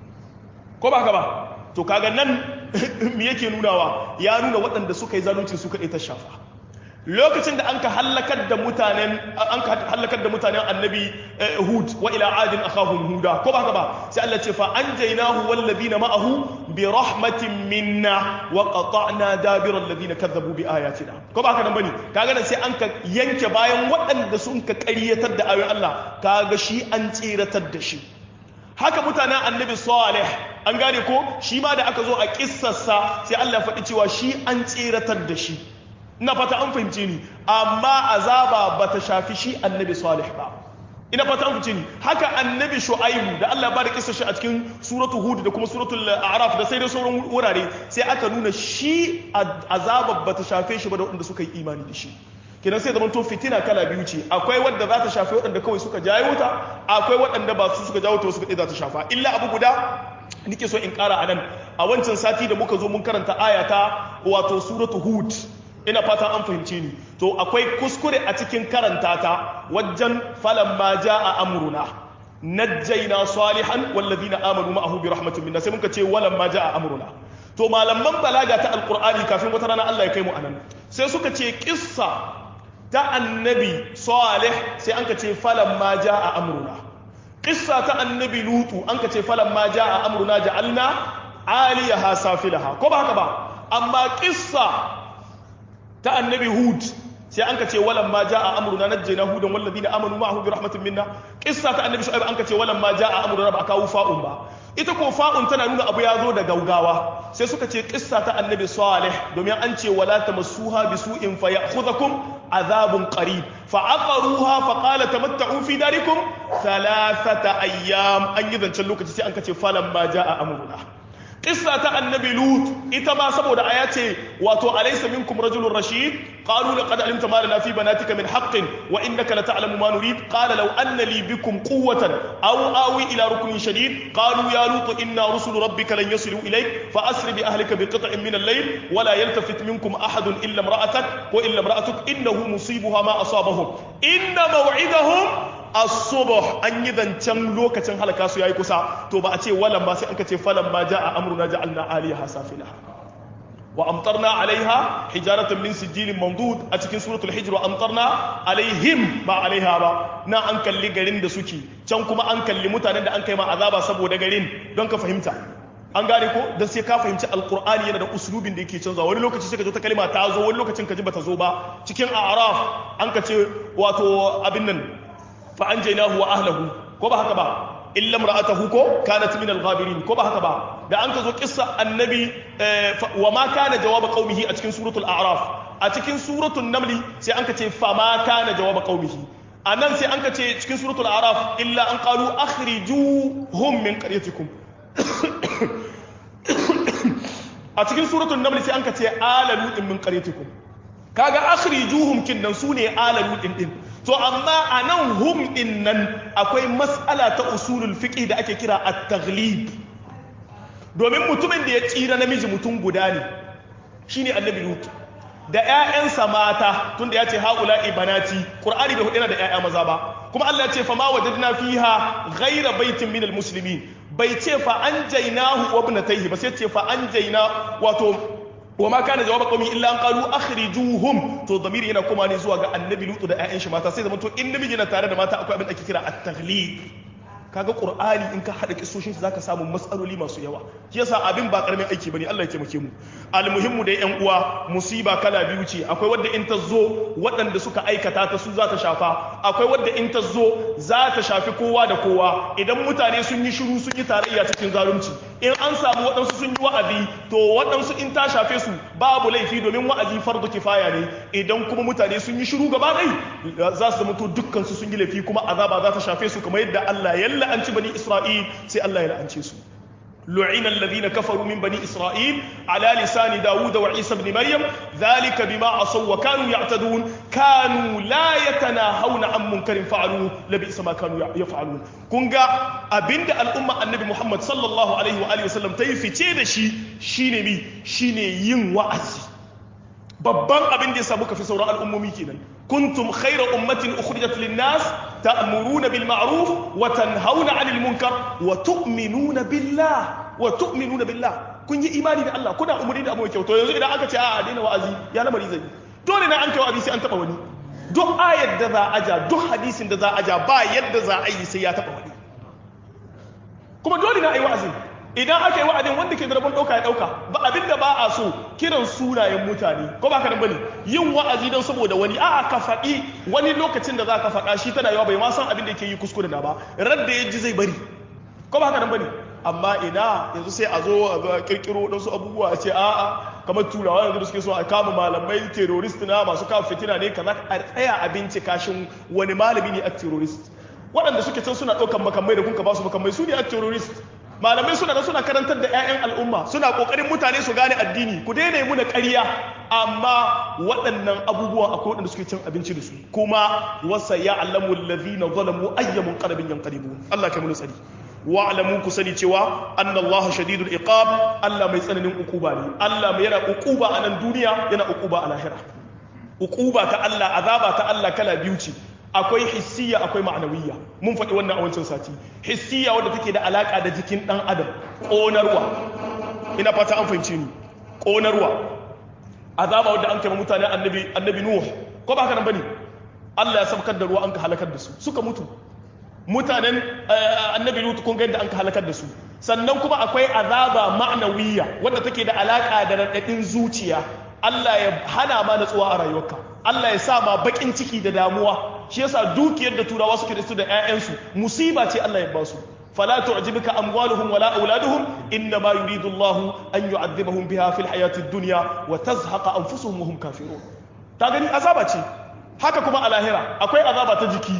ko ba ka ba to kaga nan me yake nunawa ya nuna waɗanda suka yi zalunci suka ita shafa lokacin da an ka hallakar da mutanen an ka hallakar da mutanen annabi hud wa ila adin akhahum huda ko ba ka ba sai Allah ce fa anjaynahu wal ladina ma'ahu bi rahmatin minna wa qata'na dabira alladhina kadzabu bi ayatina ko ba ka nan bane kaga nan sai an ka yanke bayan waɗanda sun ka ƙaryatar da ayoyin Allah kaga shi an tsiratar da shi haka mutanen annabi salih an gane ko shi ma da aka zo a kissarsa sai Allah ya faɗi cewa shi an tsiratar da shi ina fata an fahimce ni amma azaba bata shafi shi annabi salih ba ina fata an fahimce ni haka annabi shu'aibu da Allah ya bada kissa shi a cikin suratu hud da kuma suratul a'raf da sai da sauran wurare sai aka nuna shi azaba bata shafe shi ba da wanda suka yi imani da shi kenan sai zaman to fitina kala biyu ce akwai wadda za ta shafi waɗanda kawai suka jawo ta akwai waɗanda ba su suka jawo ta suka ɗaya za ta shafa illa abu guda nike so in ƙara a nan a wancan sati da muka zo mun karanta ayata wato suratu hud ina fata an fahimce ni to akwai kuskure a cikin karanta ta wajen falan ma a amruna najjayna salihan walladhina amanu ma'ahu bi rahmatin minna sai muka ce walan ma a amruna to malaman balaga ta alqur'ani kafin wata rana Allah ya kai mu anan sai suka ce kissa ta annabi salih sai an ka ce falan ma a amruna kissa ta annabi lutu an ka ce falan ma a amruna ja'alna aliyaha safilaha ko ba haka ba amma kissa ta annabi hud sai an ka ce walan ma jaa amruna najjayna hudan wal ladina amanu ma'ahu bi rahmatin minna qissa ta annabi shu'aib an ka ce walan ma jaa amruna ba kawo fa'un ba ita ko fa'un tana nuna abu ya zo da gaugawa sai suka ce qissa ta annabi salih domin an ce wala tamassuha bisu'in fa ya'khudhukum azabun qarib fa aqaruha fa qala tamatta'u fi darikum thalathata ayyam an yi zancen lokaci sai an ka ce falan ma jaa amruna Kissa ta annabi Lut ita ma saboda aya ce wato alaysa minkum rajulun rashid qalu laqad alimta ma lana fi banatika min haqqin wa innaka la ta'lamu ma nurid qala law anna li bikum quwwatan aw awi ila ruknin shadid qalu ya lut inna rusul rabbika lan yasilu ilayk fa asri bi ahlika bi qit'in min al-layl wa la yaltafit minkum ahadun illa imra'atak wa illa imra'atuk innahu musibuha ma asabahum inna maw'idahum as-subh an yi zancen lokacin halaka su yayi kusa to ba a ce walan ba sai an ka ce falan ma jaa amruna ja'alna aliyaha safilaha wa amtarna alaiha hijaratan min sijilin mamdud a cikin suratul hijr wa amtarna alaihim ba alaiha ba na an kalli garin da suke can kuma an kalli mutanen da an kai ma azaba saboda garin don ka fahimta an gane ko dan sai ka fahimci alqur'ani yana da uslubin da yake canzawa wani lokaci sai ka zo ta kalma ta zo wani lokacin ka ji bata zo ba cikin a'raf an ka ce wato abin nan fa anjaynahu wa ahlihi ko ba haka ba illa imra'atahu ko kanat min al-ghabirin ko ba haka ba da an ka zo kissa annabi wa ma kana jawab qaumihi a cikin suratul a'raf a cikin suratul naml sai an ka ce fa ma kana jawab qaumihi anan sai an ka ce cikin suratul a'raf illa an qalu akhrijuhum min qaryatikum a cikin suratul naml sai an ka ce ala lutin min qaryatikum kaga akhrijuhum kinnan sune ala lutin din to amma a nan hum din nan akwai matsala ta usulul fiqh da ake kira at-taghlib domin mutumin da ya tsira namiji mutum guda ne shine annabi lut da ƴaƴansa mata tunda ya ce haula ibanati qur'ani bai hudina da ƴaƴa maza ba kuma Allah ya ce fa ma wajadna fiha ghayra baitin min almuslimin bai ce fa anjaynahu wa ibnatayhi ba sai ce fa anjayna wato wa ma kana jawaba qaumi illa an qalu akhrijuhum to damiri yana kuma ne zuwa ga annabi lutu da ƴaƴan shi mata sai zaman to in namiji yana tare da mata akwai abin da ake kira at-taghlib kaga qur'ani in ka hada kisoshin zaka samu matsaloli masu yawa yasa abin ba karamin aiki bane Allah ya taimake mu almuhimmu da ƴan uwa musiba kala biyu ce akwai wadda in ta zo waɗanda suka aikata ta su za ta shafa akwai wadda in ta zo za ta shafi kowa da kowa idan mutane sun yi shiru sun yi tarayya cikin zalunci in an samu waɗansu sun yi wa'azi to waɗansu in ta shafe su babu laifi domin wa'azi fardu kifaya ne idan kuma mutane sun yi shiru gaba ɗai za su zama to dukkan su sun yi laifi kuma azaba za ta shafe su kamar yadda Allah ya la'anci bani Isra'il sai Allah ya la'ance su لعن الذين كفروا من بني إسرائيل على لسان داود وعيسى بن مريم ذلك بما عصوا وكانوا يعتدون كانوا لا يتناهون عن منكر فعلوه لبئس ما كانوا يفعلون كونغا أبند الأمة النبي محمد صلى الله عليه وآله وسلم تيفي تيدا شي شيني مي شيني ين وعزي babban abin da ya samu kafi sauran al'ummomi kenan kuntum khayra ummatin ukhrijat lin-nas ta'muruna bil ma'ruf wa tanhauna 'anil munkar wa tu'minuna billah wa tu'minuna billah kun yi imani da Allah kuna umuri da abu kyau to yanzu idan aka ce a daina wa'azi ya lamari zai dole na an kai wa'azi sai an taba wani duk ayar da za a ja duk hadisin da za a ja ba yadda za a yi sai ya taba wani kuma dole na ayi wa'azi idan aka yi wa'adin wanda ke da rabon ɗauka ya ɗauka ba abin da ba a so kiran sunayen mutane ko ba ka nan bane yin wa'azi don saboda wani a'a ka faɗi wani lokacin da za ka faɗa shi tana yawa bai ma san abin da yake yi kuskure na ba radda ya ji zai bari ko ba ka nan bane amma ina yanzu sai a zo a kirkiro wadansu abubuwa a ce a'a kamar turawa yanzu da suke so a kama malamai terrorist na masu kawo fitina ne kaza a tsaya a bincika shin wani malami ne a terrorist waɗanda suke can suna ɗaukan makamai da kuka ba su makamai su ne a terrorist malamai suna da suna karantar da 'ya'yan al'umma suna kokarin mutane su gane addini ku daina yi muna ƙarya amma waɗannan abubuwan akwai waɗanda suke cin abinci da su kuma wasa ya alamu allazina zalamu ayyamun qarabin yanqalibu Allah kai mun tsari wa alamu ku sani cewa anna Allah shadidul iqab Allah mai tsananin ukuba ne Allah mai yana ukuba a nan duniya yana ukuba a lahira ukuba ta Allah azaba ta Allah kala biyu ce akwai hissiya akwai ma'anawiyya mun faɗi wannan a wancan sati hissiya wadda take da alaƙa da jikin ɗan adam ƙonarwa ina fata an fahimci ni ƙonarwa azaba wadda an kai mutane annabi annabi nuh ko ba haka nan bane Allah ya sabkar da ruwa an ka halakar da su suka mutu mutanen annabi lut kun ga yadda an ka halakar da su sannan kuma akwai azaba ma'anawiyya wadda take da alaƙa da raɗaɗin zuciya Allah ya hana ma natsuwa a rayuwarka Allah ya sa ma bakin ciki da damuwa shi yasa dukiyar da turawa suke da su da ƴaƴansu musiba ce Allah ya ba su fala tu'jibka amwaluhum wala auladuhum inna ma yuridu Allah an yu'adhibahum biha fil hayatid dunya wa tazhaqa anfusuhum wa hum kafirun ta gani azaba ce haka kuma a lahira akwai azaba ta jiki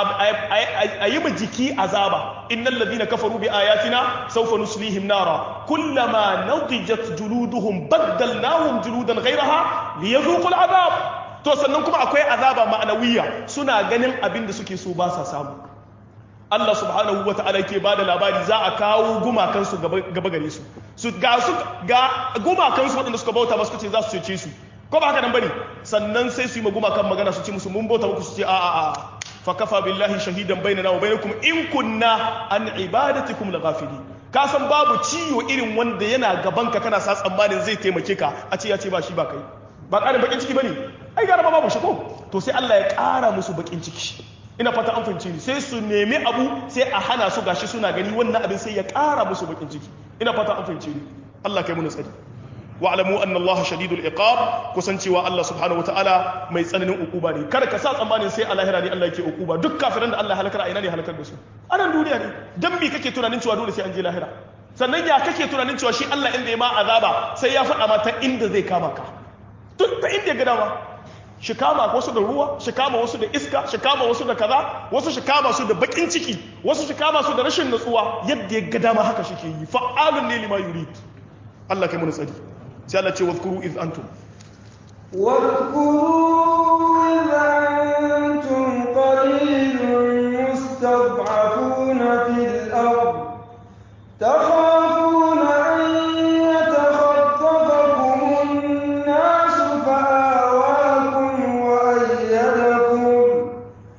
a yi ma jiki azaba innal ladhina kafaru bi ayatina sawfa nuslihim nara kullama nadijat juluduhum baddalnahum juludan ghayraha liyadhuqul azab to sannan kuma akwai azaba ma'anawiya suna ganin abin da suke so ba sa samu Allah subhanahu wa ta'ala ke bada labari za a kawo gumakansu gaba gare su su ga su ga gumakansu waɗanda suka bauta masu ce za su cece su ko ba haka nan bane sannan sai su yi ma gumakan magana su ce musu mun bauta muku su ce a a a fa kafa billahi shahidan bainana wa bainakum in kunna an ibadatikum laghafilin ka san babu ciwo irin wanda yana gaban ka kana sa tsammanin zai taimake ka a ce ya ce ba shi ba kai ba ƙarin bakin ciki bane ai gara babu shi ko to sai Allah ya ƙara musu bakin ciki ina fata an fahimci ni sai su nemi abu sai a hana su gashi suna gani wannan abin sai ya ƙara musu bakin ciki ina fata an fahimci ni Allah kai mu tsari wa'lamu anna Allah shadidul iqab kusancewa Allah subhanahu wataala mai tsananin ukuba ne kada ka sa tsammanin sai a lahira ne Allah yake ukuba duk kafiran da Allah halakar a ina ne halakar da su a nan duniya ne dan me kake tunanin cewa dole sai an je lahira sannan ya kake tunanin cewa shi Allah inda ya ma azaba sai ya faɗa ma ta inda zai kama ka duk ta inda ya ga dama shi kama wasu da ruwa shi kama wasu da iska shi kama wasu da kaza wasu shi kama su da bakin ciki wasu shi kama su da rashin natsuwa yadda ya ga dama haka shi ke yi fa'alun ne lima yurid Allah kai mun tsari sai Allah ce wazkuru iz antum واذكروا إذ أنتم قليل مستضعفون في الأرض تخافون أن يتخطفكم الناس فآواكم وأيدكم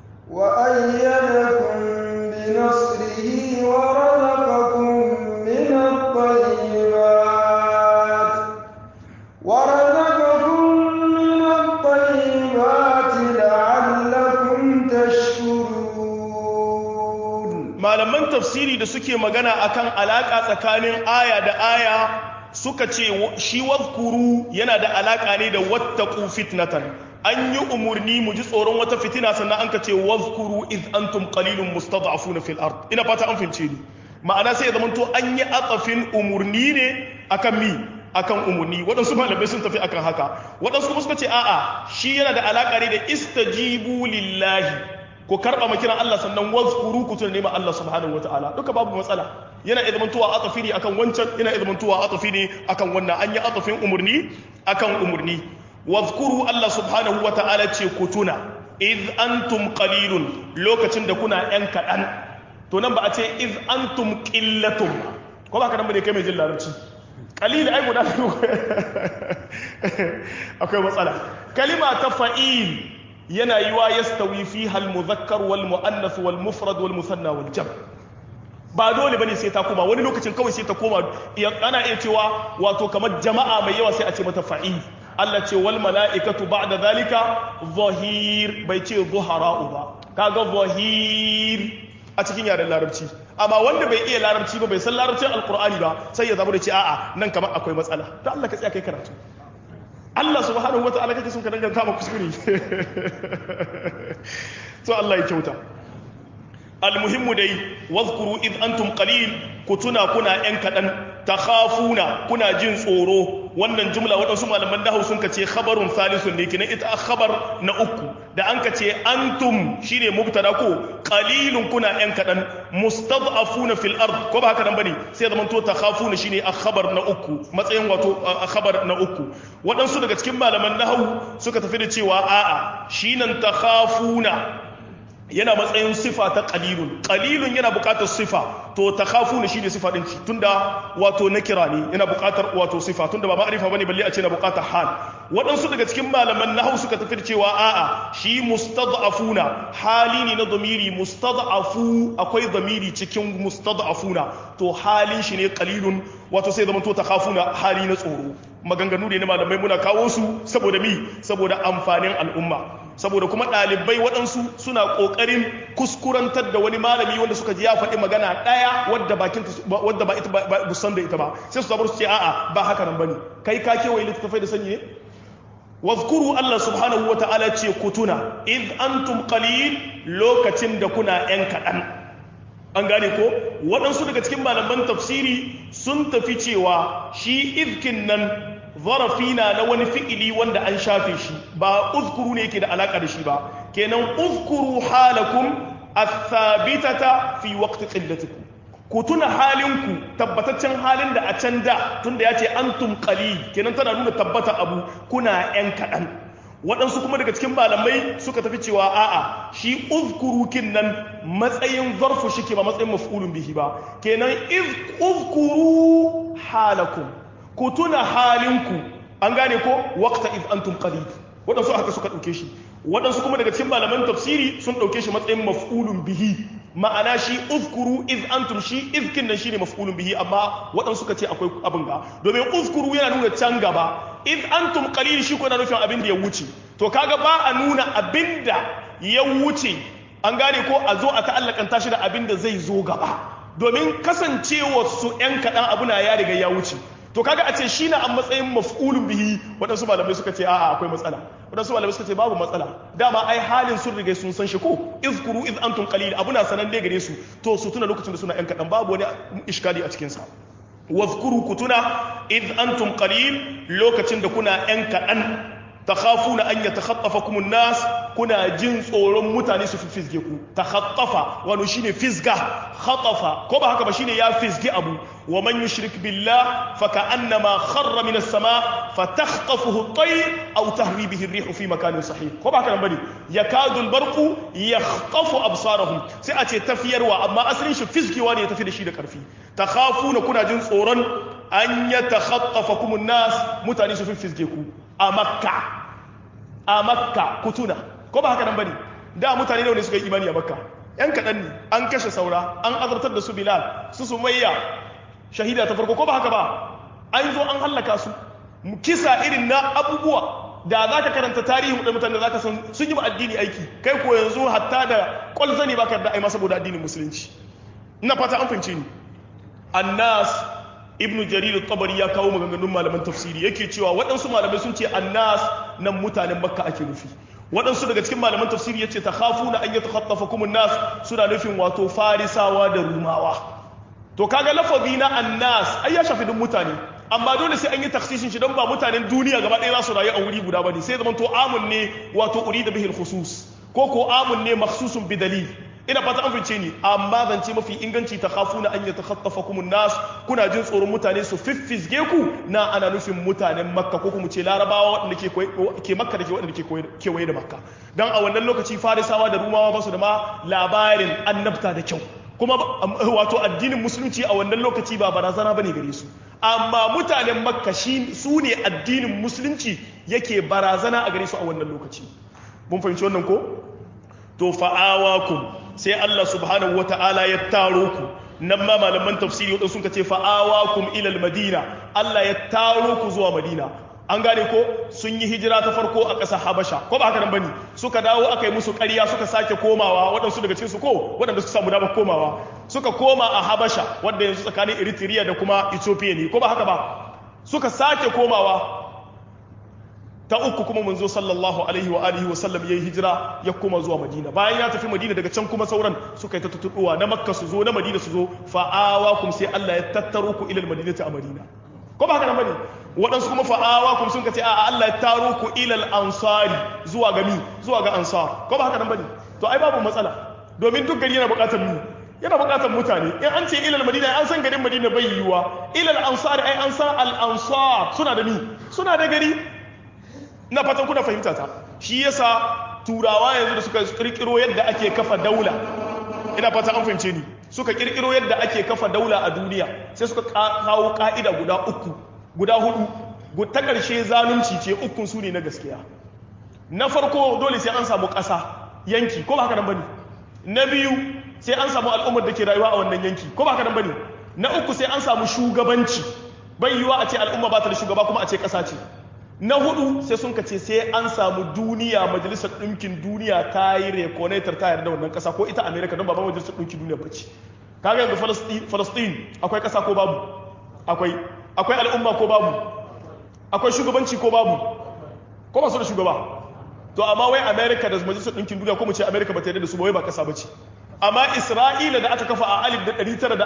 وأيدكم بنصره ورزقكم من الطيبات ورزقكم من الطيبات لعلكم تشكرون malaman tafsiri da suke magana akan alaka tsakanin aya da aya suka ce shi wazkuru yana da alaka ne da wattaqu fitnatan an yi umurni mu ji tsoron wata fitina sannan an ka ce wazkuru iz antum qalilun mustad'afuna fil ard ina fata an fince ni ma'ana sai ya zama to an yi atsafin umurni ne akan mi akan umurni waɗansu malamai sun tafi akan haka waɗansu kuma suka ce a'a shi yana da alaƙa ne da istajibu lillahi ko karɓa makiran Allah sannan wazkuru ku tuna nema Allah subhanahu wataala duka babu matsala yana iya zamantowa atafi ne akan wancan yana iya zamantowa atafi ne akan wannan an yi atafin umurni akan umurni wazkuru Allah subhanahu wataala ce ku tuna iz antum qalilun lokacin da kuna yan kaɗan to nan ba a ce iz antum qillatum ko ba ka nan bane kai mai jin larabci qalil ai guda akwai matsala kalima ta fa'il yana yiwa yastawi fiha al-mudhakkar wal muannath wal mufrad wal musanna wal jam ba dole bane sai ta koma wani lokacin kawai sai ta koma ana iya cewa wato kamar jama'a mai yawa sai a ce mata fa'il Allah ce wal mala'ikatu ba'da zalika zahir bai ce zuhara'u ba kaga zahir a cikin yaren larabci amma wanda bai iya larabci ba bai san larabcin alkur'ani ba sai ya zama da ce a'a nan kamar akwai matsala to Allah ka tsaya kai karatu Allah subhanahu wata'ala kake son ka danganta ma kuskure to Allah ya kyauta almuhimmu dai wazkuru id antum qalil ku tuna kuna yan kadan takhafuna kuna jin tsoro wannan jumla waɗansu malaman dahu sun kace khabarun salisun ne kinan ita khabar na uku da an kace antum shine mubtada ko qalilun kuna yan kadan mustad'afuna fil ard ko ba haka nan bane sai zaman to takhafuna shine khabar na uku matsayin wato khabar na uku waɗansu daga cikin malaman dahu suka tafi da cewa a'a shinan takhafuna yana matsayin sifa ta qalilun qalilun yana buƙatar sifa to takhafuna shine sifa din ci tunda wato nakira ne yana buƙatar wato sifa tunda ba ma'rifa bane balle a ce na buƙatar hal waɗansu daga cikin malaman nahwu suka tafi cewa a'a shi mustad'afuna hali ne na dhamiri mustad'afu akwai dhamiri cikin mustad'afuna to halin shi ne qalilun wato sai zama to takhafuna hali na tsoro maganganu ne na malamai muna kawo su saboda mi saboda amfanin al'umma saboda kuma ɗalibai waɗansu suna ƙoƙarin kuskurantar da wani malami wanda suka ji ya faɗi magana ɗaya wadda bakin wadda ba ita ba san da ita ba sai su zabar su ce a'a ba haka nan bane kai ka kewaye littattafai da sanyi ne wazkuru Allah subhanahu wata'ala ce ku tuna id antum qalil lokacin da kuna yan kaɗan an gane ko waɗansu daga cikin malaman tafsiri sun tafi cewa shi izkin nan zarafi na na wani fi'ili wanda an shafe shi ba uzkuru ne yake da alaka da shi ba kenan uzkuru halakum athabitata fi waqti qillatikum ku tuna halinku tabbataccen halin da a can da tunda ya ce antum qalil kenan tana nuna tabbata abu kuna yan kaɗan waɗansu kuma daga cikin malamai suka tafi cewa a'a shi uzkuru kin nan matsayin zarfu shi ke ba matsayin maf'ulun bihi ba kenan iz uzkuru halakum ku tuna halinku an gane ko waqta iz antum qalil waɗansu haka suka ɗauke shi waɗansu kuma daga cikin malaman tafsiri sun ɗauke shi matsayin maf'ulun bihi ma'ana shi uzkuru iz antum shi izkin nan shine maf'ulun bihi amma waɗansu suka ce akwai abin ga domin uzkuru yana nuna can gaba iz antum qalil shi ko na nufin abin da ya wuce to kaga ba a nuna abin da ya wuce an gane ko a zo a ta'allakanta shi da abin da zai zo gaba domin kasancewa su ‘yan kaɗan abu na ya riga ya wuce to kaga a ce shi na a matsayin maf'ulun bihi waɗansu malamai suka ce a'a akwai matsala waɗansu malamai suka ce babu matsala dama ai halin sun riga sun san shi ko izkuru iz antum qalil abu na sanan dai gare su to su tuna lokacin da suna ‘yan kaɗan babu wani iskali a cikin sa wazkuru ku tuna iz antum qalil lokacin da kuna ‘yan kaɗan takhafuna an yatakhaffafakum an-nas kuna jin tsoron mutane su fi fisge ku takhaffafa wani shine fisga khatafa ko ba haka ba shine ya fisge abu wa man yushrik billah fa ka'annama kharra min as-sama fa takhtafuhu at-tayr aw tahwi bihi ar-rih fi makanin sahih ko ba haka nan bane yakadu al-barqu yakhtafu absarahum sai a ce tafiyarwa amma asalin shi fisgewa ne ya tafi da shi da karfi takhafuna kuna jin tsoron an yatakhaffafakum an-nas mutane su fi fisge ku a makka a makka kutuna ko ba haka nan bane da mutane ne suka yi imani a makka yan kaɗan ne an kashe saura an azartar da su bilal su sumayya shahida ta farko ko ba haka ba an zo an hallaka su kisa irin na abubuwa da za ka karanta tarihin da mutane za ka san sun yi ba addini aiki kai ko yanzu hatta da kwalzani ba ka da aima saboda addinin musulunci ina fata an fahimce ni annas ibnu jarir tabari ya kawo maganganun malaman tafsiri yake cewa waɗansu malamai sun ce annas nan mutanen makka ake nufi waɗansu daga cikin malaman tafsiri yace takhafuna an yatakhaffafakum an-nas suna nufin wato farisawa da rumawa to kaga lafazi na annas ai ya shafi duk mutane amma dole sai an yi taksisin shi don ba mutanen duniya gaba ɗaya za su rayu a wuri guda bane sai zaman to amun ne wato urida bihil khusus ko ko amun ne makhsusun bi dalil ina fata an fice ni amma zance mafi inganci ta khafuna an yatakhattafakum nas kuna jin tsoron mutane su fiffizge ku na ana nufin mutanen makka ko kuma ce larabawa waɗanda ke ke makka da ke waɗanda ke kewaye da makka dan a wannan lokaci farisawa da rumawa ba su da ma labarin annabta da kyau kuma wato addinin musulunci a wannan lokaci ba barazana bane gare su amma mutanen makka shi su ne addinin musulunci yake barazana a gare su a wannan lokaci mun fahimci wannan ko to fa'awakum sai Allah subhanahu wata'ala ya taro ku nan ma malaman tafsiri wadanda sun ce fa'awakum ila madina Allah ya taro ku zuwa madina an gane ko sun yi hijira ta farko a ƙasar habasha ko ba haka nan bane suka dawo aka yi musu ƙarya suka sake komawa waɗansu daga cikin su ko waɗanda suka samu damar komawa suka koma a habasha wanda yanzu tsakanin eritrea da kuma ethiopia ne ko ba haka ba suka sake komawa ta uku kuma manzo sallallahu alaihi wa alihi wa sallam yayi hijira ya koma zuwa madina bayan ya tafi madina daga can kuma sauran suka yi ta tutuwa na makka su zo na madina su zo fa'awakum sai Allah ya tattaro ku ila madinati a madina ko ba haka nan bane waɗansu kuma fa'awakum sun kace a Allah ya taro ku ila ansari zuwa ga mi zuwa ga ansar ko ba haka nan bane to ai babu matsala domin duk gari yana buƙatar mu yana buƙatar mutane in an ce ilal madina an san garin madina bai yiwuwa ilal ansari ai an san al ansar suna da mi suna da gari ina fatan kuna fahimta ta shi yasa turawa yanzu da suka kirkiro yadda ake kafa daula ina fatan an fahimce ni suka kirkiro yadda ake kafa daula a duniya sai suka kawo ka'ida guda uku guda hudu ta ƙarshe zalunci ce ukun su ne na gaskiya na farko dole sai an samu ƙasa yanki ko ba haka nan bane na biyu sai an samu al'ummar da ke rayuwa a wannan yanki ko ba haka nan bane na uku sai an samu shugabanci bai yiwa a ce al'umma ba ta da shugaba kuma a ce ƙasa ce na hudu sai sun kace sai an samu duniya majalisar ɗinkin duniya ta yi rekonetar ta yarda wannan ƙasa ko ita amerika don baban majalisar ɗinkin duniya bace kaga yanzu falastin akwai ƙasa ko babu akwai akwai al'umma ko babu akwai shugabanci ko babu ko ba su da shugaba to amma wai amerika da majalisar ɗinkin duniya ko mu ce amerika ba ta yarda da su ba wai ba ƙasa bace amma isra'ila da aka kafa a alif da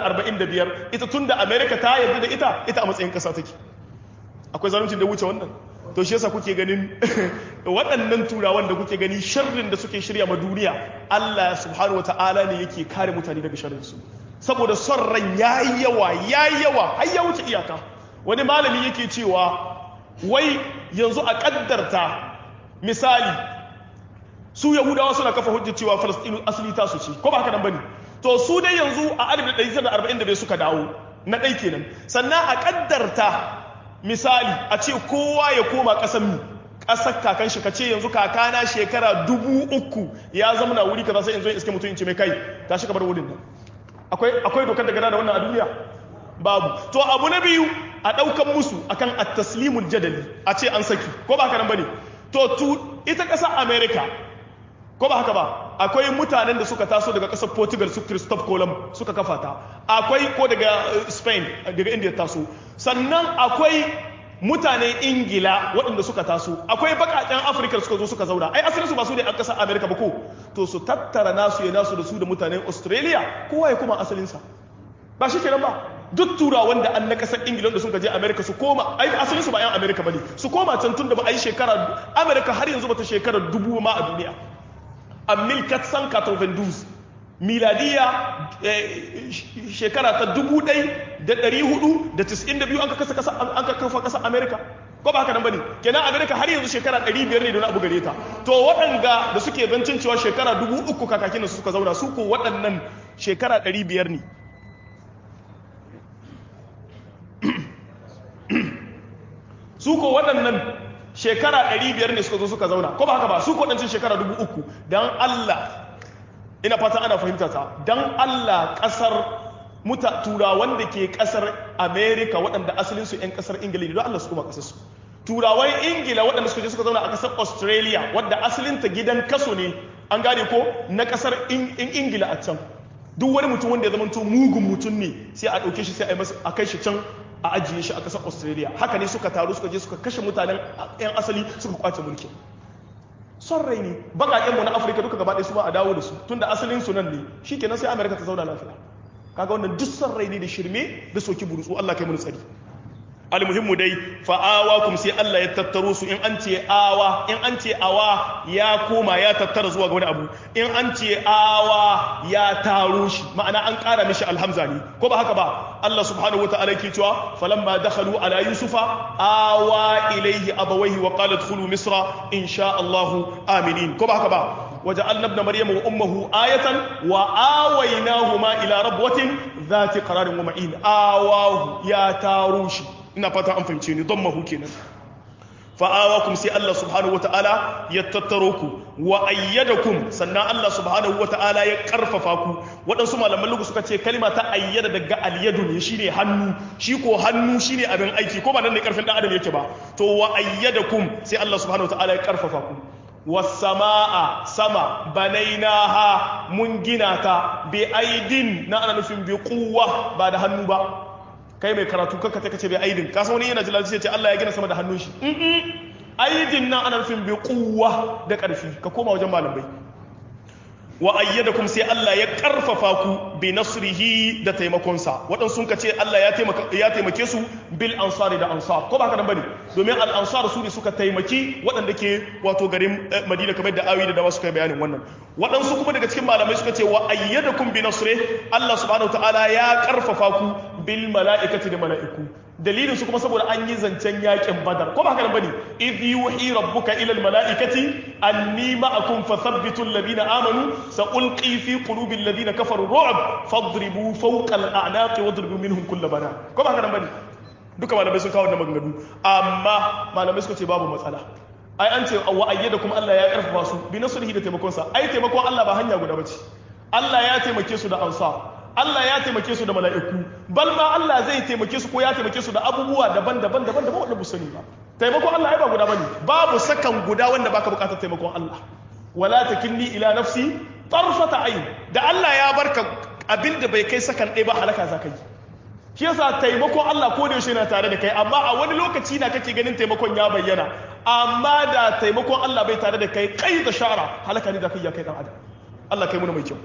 945 ita tun da amerika ta yarda da ita ita a matsayin ƙasa take akwai zaluncin da wuce wannan to shi yasa kuke ganin waɗannan turawan da kuke gani sharrin da suke shirya ma duniya Allah subhanahu wata'ala ne yake kare mutane daga sharrin su saboda son ran yayi yawa yayi yawa har ya wuce iyaka wani malami yake cewa wai yanzu a kaddarta misali su yahudawa suna kafa hujjar cewa falastinu asali ta su ce ko ba haka nan bane to su dai yanzu a 1945 suka dawo na ɗai kenan sannan a kaddarta misali a ce kowa ya koma ƙasar mu ƙasar kakan shi ka ce yanzu kakana shekara dubu uku ya zama na wuri kaza sai in zo in iske mutum in ce mai kai ta shi bar wurin nan akwai akwai dokar da gada da wannan a duniya babu to abu na biyu a ɗaukan musu akan at-taslimul jadali a ce an saki ko ba haka nan bane to tu ita ƙasar america ko ba haka ba akwai mutanen da suka taso daga ƙasar portugal su christophe colomb suka kafa ta akwai ko daga spain daga india taso sannan akwai mutanen ingila waɗanda suka taso akwai bakaken afirka suka zo suka zauna ai asirinsu ba su ne a ƙasar america ba ko to su tattara nasu ya nasu da su da mutanen australia kowa ya kuma asalinsa ba shi kenan ba duk turawan da an na ƙasar ingila da suka je america su koma ai asalinsu ba yan america ba ne su koma can tun da ba a yi shekara america har yanzu bata shekara dubu ma a duniya a 1492 miladiya shekara ta 1492 an ka kafa kasa amerika ko ba haka nan bane kenan amerika har yanzu shekara 500 ne don abu gare ta to waɗanda da suke zancin cewa shekara 3000 kakakin su suka zauna su ko waɗannan shekara 500 ne su ko waɗannan shekara 500 ne suka zo suka zauna ko ba haka ba su kodancin shekara 3000 dan Allah ina fata ana fahimta ta dan Allah kasar muta turawan da ke kasar America waɗanda asalin su ƴan kasar Ingila ne don Allah su kuma kasar su turawan Ingila waɗanda suka je suka zauna a kasar Australia wadda asalin ta gidan kaso ne an gane ko na kasar Ingila a can duk wani mutum wanda ya zama mugun mutum ne sai a ɗauke shi sai a yi masa a kai shi can a ajiye shi a ƙasar australia haka ne suka taru suka je suka kashe mutanen 'yan asali suka kwace mulki son rai ne baƙaƙenmu na afirka duka gaba ɗaya su ba a dawo da su tun da asalin su nan ne shi kenan sai amerika ta zauna lafiya kaga wannan duk san rai ne da shirme da soki burutsu Allah kai mu tsari almuhimmu dai fa'awa kum sai Allah ya tattaro su in an ce awa in an ce awa ya koma ya tattara zuwa ga wani abu in an ce awa ya taro shi ma'ana an ƙara mishi alhamza ne ko ba haka ba Allah subhanahu wata'ala yake cewa falamma dakhalu ala yusufa awa ilayhi abawayhi wa qala adkhulu misra insha Allah aminin ko ba haka ba وجعلنا ابن مريم وامه آية وآويناهما إلى ربوة ذات قرار ومعين آواه يا تاروشي ina fata an fahimce ni don mahu kenan fa'awakum sai Allah subhanahu wata'ala ya tattaro ku wa ayyadakum sannan Allah subhanahu wata'ala ya karfafa ku waɗansu malaman lugu suka ce kalma ta ayyada daga alyadu ne shine hannu shi ko hannu shine abin aiki ko ba nan ne karfin dan adam yake ba to wa ayyadakum sai Allah subhanahu wata'ala ya karfafa ku wasama'a sama banainaha mun gina ta bi aidin na ana nufin bi quwwa ba da hannu ba kai mai karatu kakka ta kace bai aidin ka san wani yana jilal sai ce Allah ya gina sama da hannun shi aidin nan ana nufin bi quwwa da karfi ka koma wajen malamai wa ayyadakum sai Allah ya karfafa ku bi nasrihi da taimakonsa waɗansu sun ce Allah ya taimaka ya taimake su bil ansari da ansar ko ba haka nan bane domin al ansar su ne suka taimaki waɗanda ke wato garin Madina kamar da awi da dawa suka yi bayanin wannan waɗansu kuma daga cikin malamai suka ce wa ayyadakum bi nasri Allah subhanahu wataala ya karfafa ku bil mala'ikati da mala'iku dalilin su kuma saboda an yi zancen yakin badar ko ba haka nan bane idh yuhi rabbuka ila al mala'ikati anni ma'akum fathabbitu alladhina amanu sa'ulqi fi qulubi alladhina kafaru ru'b fadribu fawqa al a'naqi wadribu minhum kull bana ko ba haka nan bane duka malamai sun kawo wannan maganganu amma malamai suka ce babu matsala ai an ce wa ayyada kuma Allah ya karfafa su bi nasrihi da taimakon sa ai taimakon Allah ba hanya guda bace Allah ya taimake su da ansar Allah ya taimake su da mala'iku bal ma Allah zai taimake su ko ya taimake su da abubuwa daban-daban daban daban wanda sani ba taimakon Allah ai ba guda bane babu sakan guda wanda baka bukatar taimakon Allah wala takilni ila nafsi tarfata ayn da Allah ya barka abinda bai kai sakan ɗaya ba halaka za ka yi shi yasa taimakon Allah ko da yaushe yana tare da kai amma a wani lokaci na kake ganin taimakon ya bayyana amma da taimakon Allah bai tare da kai kai da shara halaka ne da kai ya kai dan adam Allah kai muna mai kyau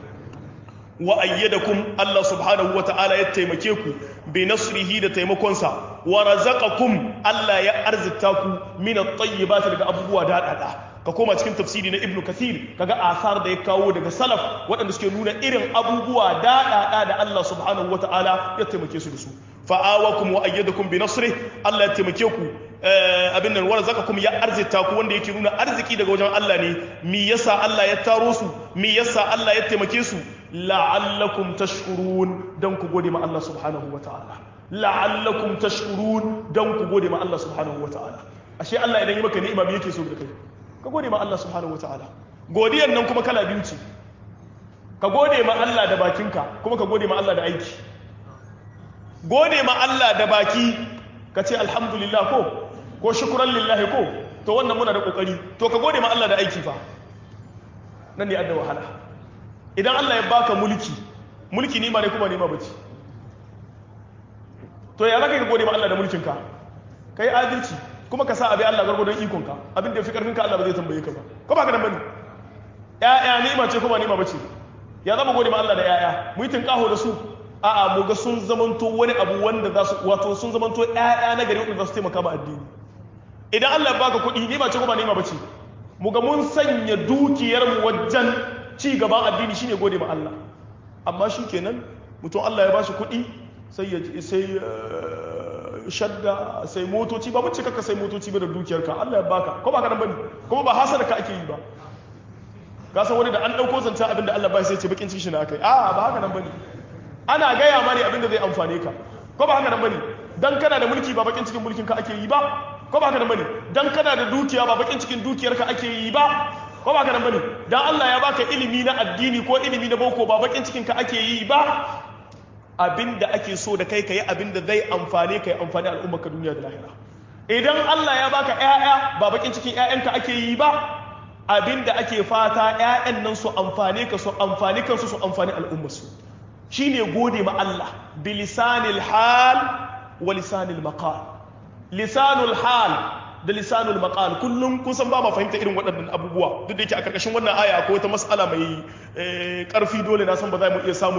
wa ayyadakum Allah subhanahu wa ta'ala ya taimake ku bi nasrihi da taimakonsa wa razaqakum Allah ya arzita ku min at-tayyibati daga abubuwa da dada ka koma cikin tafsiri na ibnu kathir kaga asar da ya kawo daga salaf waɗanda suke nuna irin abubuwa daɗaɗa da Allah subhanahu wata'ala ya taimake su da su fa'awakum wa ayyadakum bi nasri Allah ya taimake ku abin nan warzaqakum ya arzita ku wanda yake nuna arziki daga wajen Allah ne mi yasa Allah ya taro su mi yasa Allah ya taimake su la'allakum tashkurun dan ku gode ma Allah subhanahu wata'ala la'allakum tashkurun dan ku gode ma Allah subhanahu wata'ala ashe Allah idan yi maka ni'ima me yake so da kai ka gode ma Allah subhanahu ta'ala. godiyan nan kuma kala biyu ce ka gode ma Allah da bakinka kuma ka gode ma Allah da aiki gode ma Allah da baki ka ce alhamdulillah ko ko shukran lillahi ko to wannan muna da kokari to ka gode ma Allah da aiki fa nan ne adda wahala idan Allah ya baka mulki mulki nima ne kuma nima bace to ya zaka ka gode ma Allah da mulkinka kai adalci kuma ka sa abi Allah gwargwadon ikonka abin da ya fi karfinka Allah ba zai tambaye ka ba ko ba ka nan bane ƴaƴa ni'ima ce ko ba ni'ima bace ya zama gode ma Allah da ƴaƴa mu yi tinkaho da su a'a mu ga sun zamanto wani abu wanda za su wato sun zamanto ƴaƴa na gari wanda za su taimaka ma addini idan Allah ya baka kuɗi ni'ima ce ko ba ni'ima bace mu ga mun sanya dukiyar mu wajen ci gaban addini shine gode ma Allah amma shikenan mutum Allah ya bashi kuɗi sai ya sai shadda sai motoci ba mace kaka sai motoci ba da dukiyarka Allah ya baka ko ba ka nan bane kuma ba hasada ka ake yi ba ka san wani da an dauko zanta abin da Allah ba sai ce bakin cikin shi na kai a ba haka nan bane ana gaya ma ne abin da zai amfane ka ko ba haka nan bane dan kana da mulki ba bakin cikin mulkin ka ake yi ba ko ba haka nan bane dan kana da dukiya ba bakin cikin dukiyarka ake yi ba ko ba haka nan bane dan Allah ya baka ilimi na addini ko ilimi na boko ba bakin cikin ka ake yi ba abin da ake so da kai ka yi abin da zai amfane ka yi amfani al'ummar ka duniya da lahira idan Allah ya baka ƴaƴa ba bakin cikin ƴaƴanka ake yi ba abin da ake fata ƴaƴan nan su amfane ka su amfani kansu su amfani al'ummar su shine gode ma Allah bi lisanil hal wa lisanil maqal lisanul hal da lisanul maqal kullum kun san ba ma fahimta irin waɗannan abubuwa duk da yake a karkashin wannan aya akwai wata mas'ala mai karfi dole na san ba za mu iya samun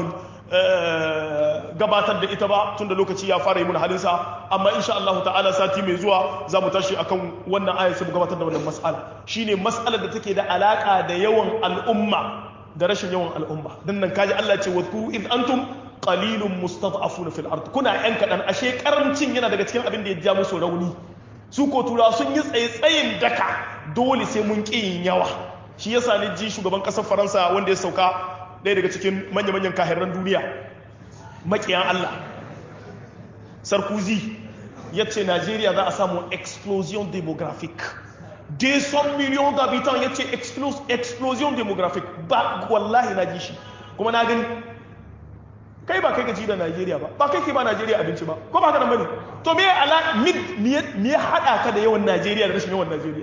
gabatar da ita ba tunda lokaci ya fara yi mun halinsa amma insha Allah ta'ala sati mai zuwa za mu tashi akan wannan ayar sai mu gabatar da wannan mas'ala shine mas'alar da take da alaka da yawan al'umma da rashin yawan al'umma dan nan kaji Allah ce wadku id antum qalilun mustad'afuna fil ard kuna yan kadan ashe karamcin yana daga cikin abin da ya ja musu rauni su ko tura sun yi tsaye-tsayin daka dole sai mun ƙi yin yawa shi yasa ni ji shugaban ƙasar faransa wanda ya sauka ɗaya daga cikin manya-manyan kahirran duniya maƙiyan allah sarkozy ya ce najeriya za a samu explosion demographic 200 millions d'habitants ya ce explosion demographic ba wallahi na ji shi kuma na gani kai ba kai ka ci da Najeriya ba ba kai ke ba Najeriya abinci ba ko ba ka nan bane to me ala mid me ya hada ka da yawan Najeriya da rashin yawan Najeriya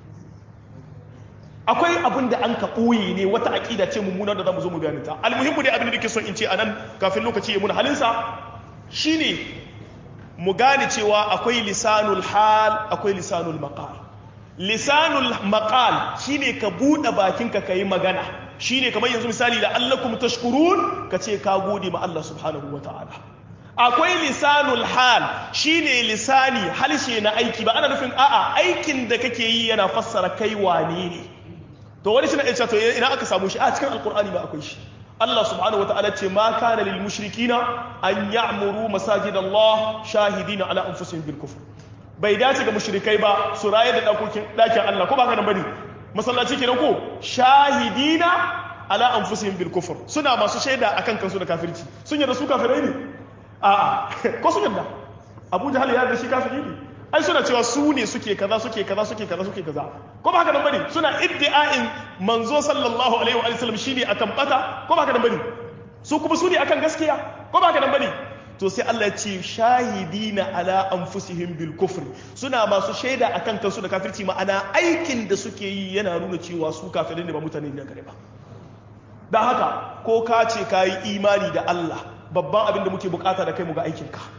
akwai abin da an ka ɓoye ne wata aƙida ce mummuna da za mu zo mu gane ta almuhimmu dai abin da nake son in ce a nan kafin lokaci ya muna halinsa shine mu gane cewa akwai lisanul hal akwai lisanul maqal lisanul maqal shine ka buɗe bakinka ka yi magana shine kamar yanzu misali da allakum tashkurun ka ce ka gode ma Allah subhanahu wa ta'ala akwai lisanul hal shine lisani halshe na aiki ba ana nufin a'a aikin da kake yi yana fassara kai wane ne to wani shine yace to ina aka samu shi a cikin alqur'ani ba akwai shi Allah subhanahu wa ta'ala ce ma kana lil mushrikina an ya'muru masajidallah shahidina ala anfusihim bil kufr bai dace ga mushrikai ba su raye da dakokin dakin Allah ko ba ka nan bane masallaci kenan ko shahidina ala anfusihim bil kufr suna masu shaida akan kansu da kafirci sun yarda su kafirai ne a ko sun yarda Abu Jahal ya yarda shi kafiri ne ai suna cewa su ne suke kaza suke kaza suke kaza suke kaza ko ba haka nan bane suna iddi'ain manzo sallallahu alaihi wa sallam shine akan bata ko ba haka nan bane su kuma su ne akan gaskiya ko ba haka nan bane to sai Allah ya ce shahidina ala anfusihim bil kufr suna masu shaida akan kansu da kafirci ma'ana aikin da suke yi yana nuna cewa su kafirai ne ba mutane ne gare ba dan haka ko ka ce ka yi imani da Allah babban abin da muke bukata da kai mu ga aikin ka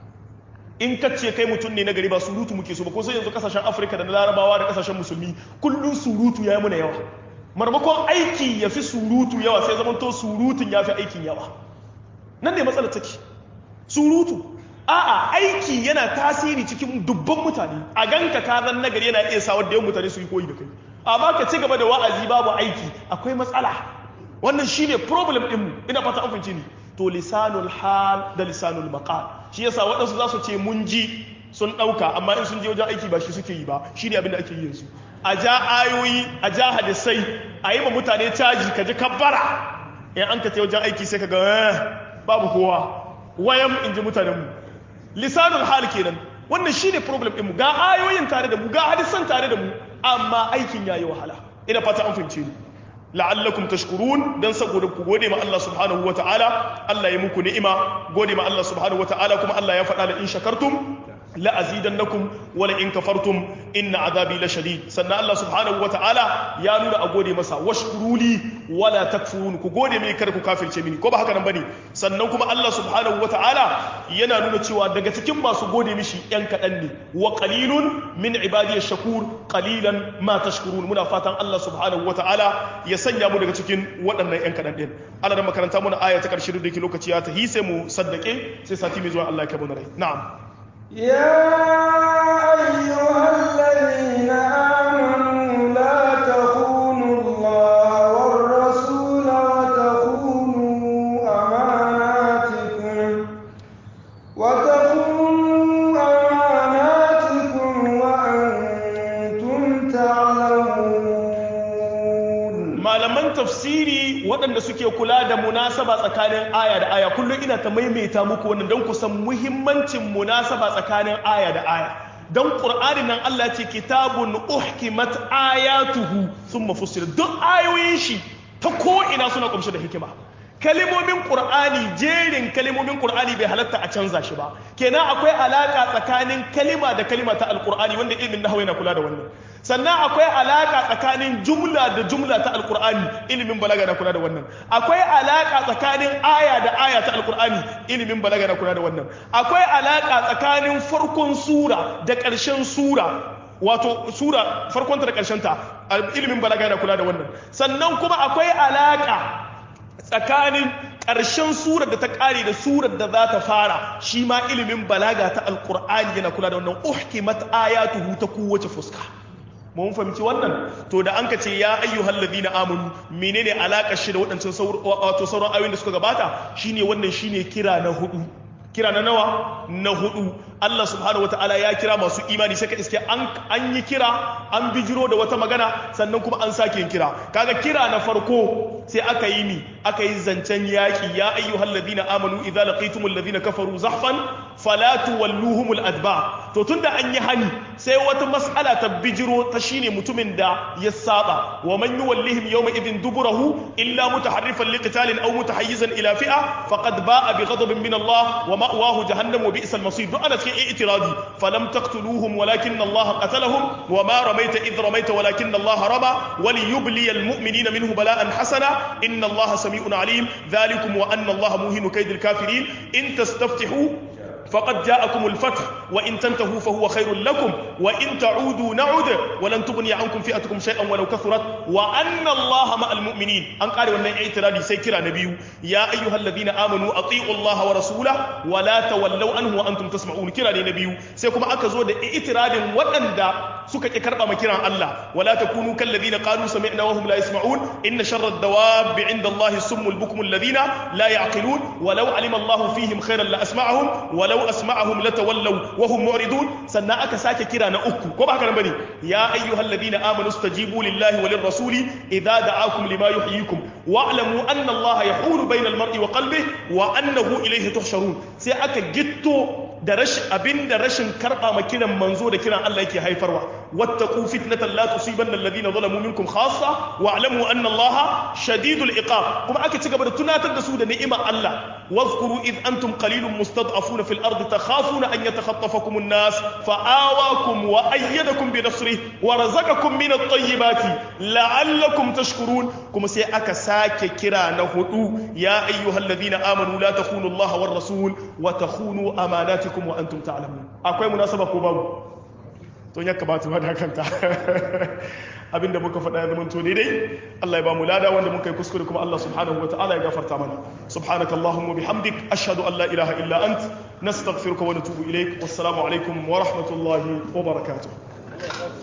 in ka ce kai mutum ne na gari ba surutu muke so ba ko sai yanzu kasashen Afirka da na Larabawa da kasashen musulmi kullun surutu yayi muna yawa marmakon aiki ya fi surutu yawa sai zamanto surutun ya fi aikin yawa nan ne matsalar take surutu a'a aiki yana tasiri cikin dubban mutane a ganka ka zan nagari yana iya sawar da yawan mutane su yi koyi da kai amma ka ci gaba da wa'azi babu aiki akwai matsala wannan shine problem din mu ina fata an fahimce ni to lisanul hal da lisanul maqal shi yasa waɗansu za su ce mun ji sun ɗauka amma in sun je wajen aiki ba shi suke yi ba shine abin da ake yi yanzu a ja ayoyi a ja hadisai a yi ma mutane caji ka ji kabbara in an ka ce wajen aiki sai ka ga babu kowa wayan in ji mutanenmu lisanul hal kenan wannan shine problem ɗinmu ga ayoyin tare da mu ga hadisan tare da mu amma aikin yayi wahala ina fata an fahimce ni la'allakum tashkurun dan saboda ku gode ma Allah subhanahu wata'ala Allah ya muku ni'ima gode ma Allah subhanahu wata'ala kuma Allah ya faɗa da in shakartum la azidannakum wa la in kafartum inna azabi la shadid sannan Allah subhanahu wata'ala ya nuna a gode masa washkuruli wala takfurun ku gode mini kar ku kafirce mini ko ba haka nan bane sannan kuma Allah subhanahu wata'ala yana nuna cewa daga cikin masu gode mishi yan kadan ne wa qalilun min ibadiy shakur qalilan ma tashkurun muna fatan Allah subhanahu wata'ala ya sanya mu daga cikin waɗannan yan kadan din Allah da makaranta muna aya ta karshe da yake lokaci ya tahi sai mu saddake sai sati mai zuwa Allah ya kai mu rai na'am يا أيها الذين آمنوا لا تخونوا الله والرسول وتخونوا أماناتكم وتخونوا أماناتكم وأنتم تعلمون malaman tafsiri waɗanda suke kula da munasaba tsakanin aya da aya kullum ina ta maimaita muku wannan don ku san muhimmancin munasaba tsakanin aya da aya don ƙur'ani nan Allah ce kitabun uhkimat ayatuhu sun mafussir duk ayoyin shi ta ko'ina suna ƙumshi da hikima kalimomin ƙur'ani jerin kalimomin ƙur'ani bai halatta a canza shi ba kenan akwai alaƙa tsakanin kalima da kalima ta alƙur'ani wanda ilimin nahawu yana kula da wannan sannan akwai alaƙa tsakanin jumla da jumla ta alƙur'ani ilimin balaga na kula da wannan akwai alaƙa tsakanin aya da aya ta alƙur'ani ilimin balaga na kula da wannan akwai alaƙa tsakanin farkon sura da ƙarshen sura wato sura farkonta da ƙarshenta ilimin balaga na kula da wannan sannan kuma akwai alaƙa tsakanin ƙarshen surar da ta ƙare da surar da za ta fara shi ma ilimin balaga ta alƙur'ani yana kula da wannan uhkimat ayatuhu ta kowace fuska mun fahimci wannan to da an ka ce ya ayyuhal ladina amanu menene alaƙar shi da waɗancan sauran ayoyin da suka gabata shine wannan shine kira na hudu kira na nawa na hudu Allah subhanahu wataala ya kira masu imani sai ka iske an yi kira an bijiro da wata magana sannan kuma an sake yin kira kaga kira na farko sai aka yi mi aka yi zancen yaki ya ayyuhal ladina amanu idza laqitumul ladina kafaru zahfan fala tuwalluhumul adba to tunda an yi hani sai wata mas'ala ta bijiro ta shine mutumin da ya saba wa man yuwallihim yawma idhin duburahu illa mutaharrifan liqitalin aw mutahayyizan ila fi'a faqad ba'a bi ghadabin min Allah wa ma'wahu jahannam wa bi'sal masir duk ana cikin i'tiradi falam taqtuluhum walakin Allah qatalahum wa ma ramaita idh ramaita walakin Allah rama wa liyubli al mu'minina minhu bala'an hasana inna Allah sami'un alim dhalikum wa anna Allah muhinu kaydil kafirin in tastaftihu فقد جاءكم الفتح وإن تنتهوا فهو خير لكم وإن تعودوا نعود ولن تغني عنكم فئتكم شيئا ولو كثرت وأن الله مع المؤمنين أن قال وأن اعتراضي سيكرا نبي يا أيها الذين آمنوا أطيعوا الله ورسوله ولا تولوا عنه وأنتم تسمعون كرا نبي سيكم أكزود اعتراض وأن دا سكك كربا مكرا الله ولا تكونوا كالذين قالوا سمعنا وهم لا يسمعون إن شر الدواب عند الله السم البكم الذين لا يعقلون ولو علم الله فيهم خيرا لأسمعهم ولو asma'ahum latawallaw wa hum mu'ridun sannan aka sake kira na uku ko ba haka nan bane ya ayyuhalladhina amanu stajibu lillahi walir rasuli idza da'akum lima yuhyikum wa'lamu anna allaha yahulu bainal mar'i wa qalbihi wa annahu ilayhi tuhsharun sai aka gitto da rashin abinda rashin karba ma kiran manzo da kiran Allah yake haifarwa wattaqu fitnatan la tusibanna alladhina zalamu minkum khassa wa'lamu anna allaha shadidul iqab kuma aka ci gaba da tunatar da su da ni'imar Allah واذكروا إذ أنتم قليل مستضعفون في الأرض تخافون أن يتخطفكم الناس فآواكم وأيدكم بنصره ورزقكم من الطيبات لعلكم تشكرون كما سيأك ساك كرا نهدو يا أيها الذين آمنوا لا تخونوا الله والرسول وتخونوا أماناتكم وأنتم تعلمون أكوي مناسبة كباب to ya kamata ba da kanta abinda muka faɗa ya zama to daidai Allah ya ba mu lada wanda muka yi kuskure kuma Allah subhanahu wa ta'ala ya gafarta mana subhanaka allahumma bihamdik ashhadu an la ilaha illa ant nastaghfiruka wa natubu ilaik wassalamu alaikum wa rahmatullahi wa barakatuh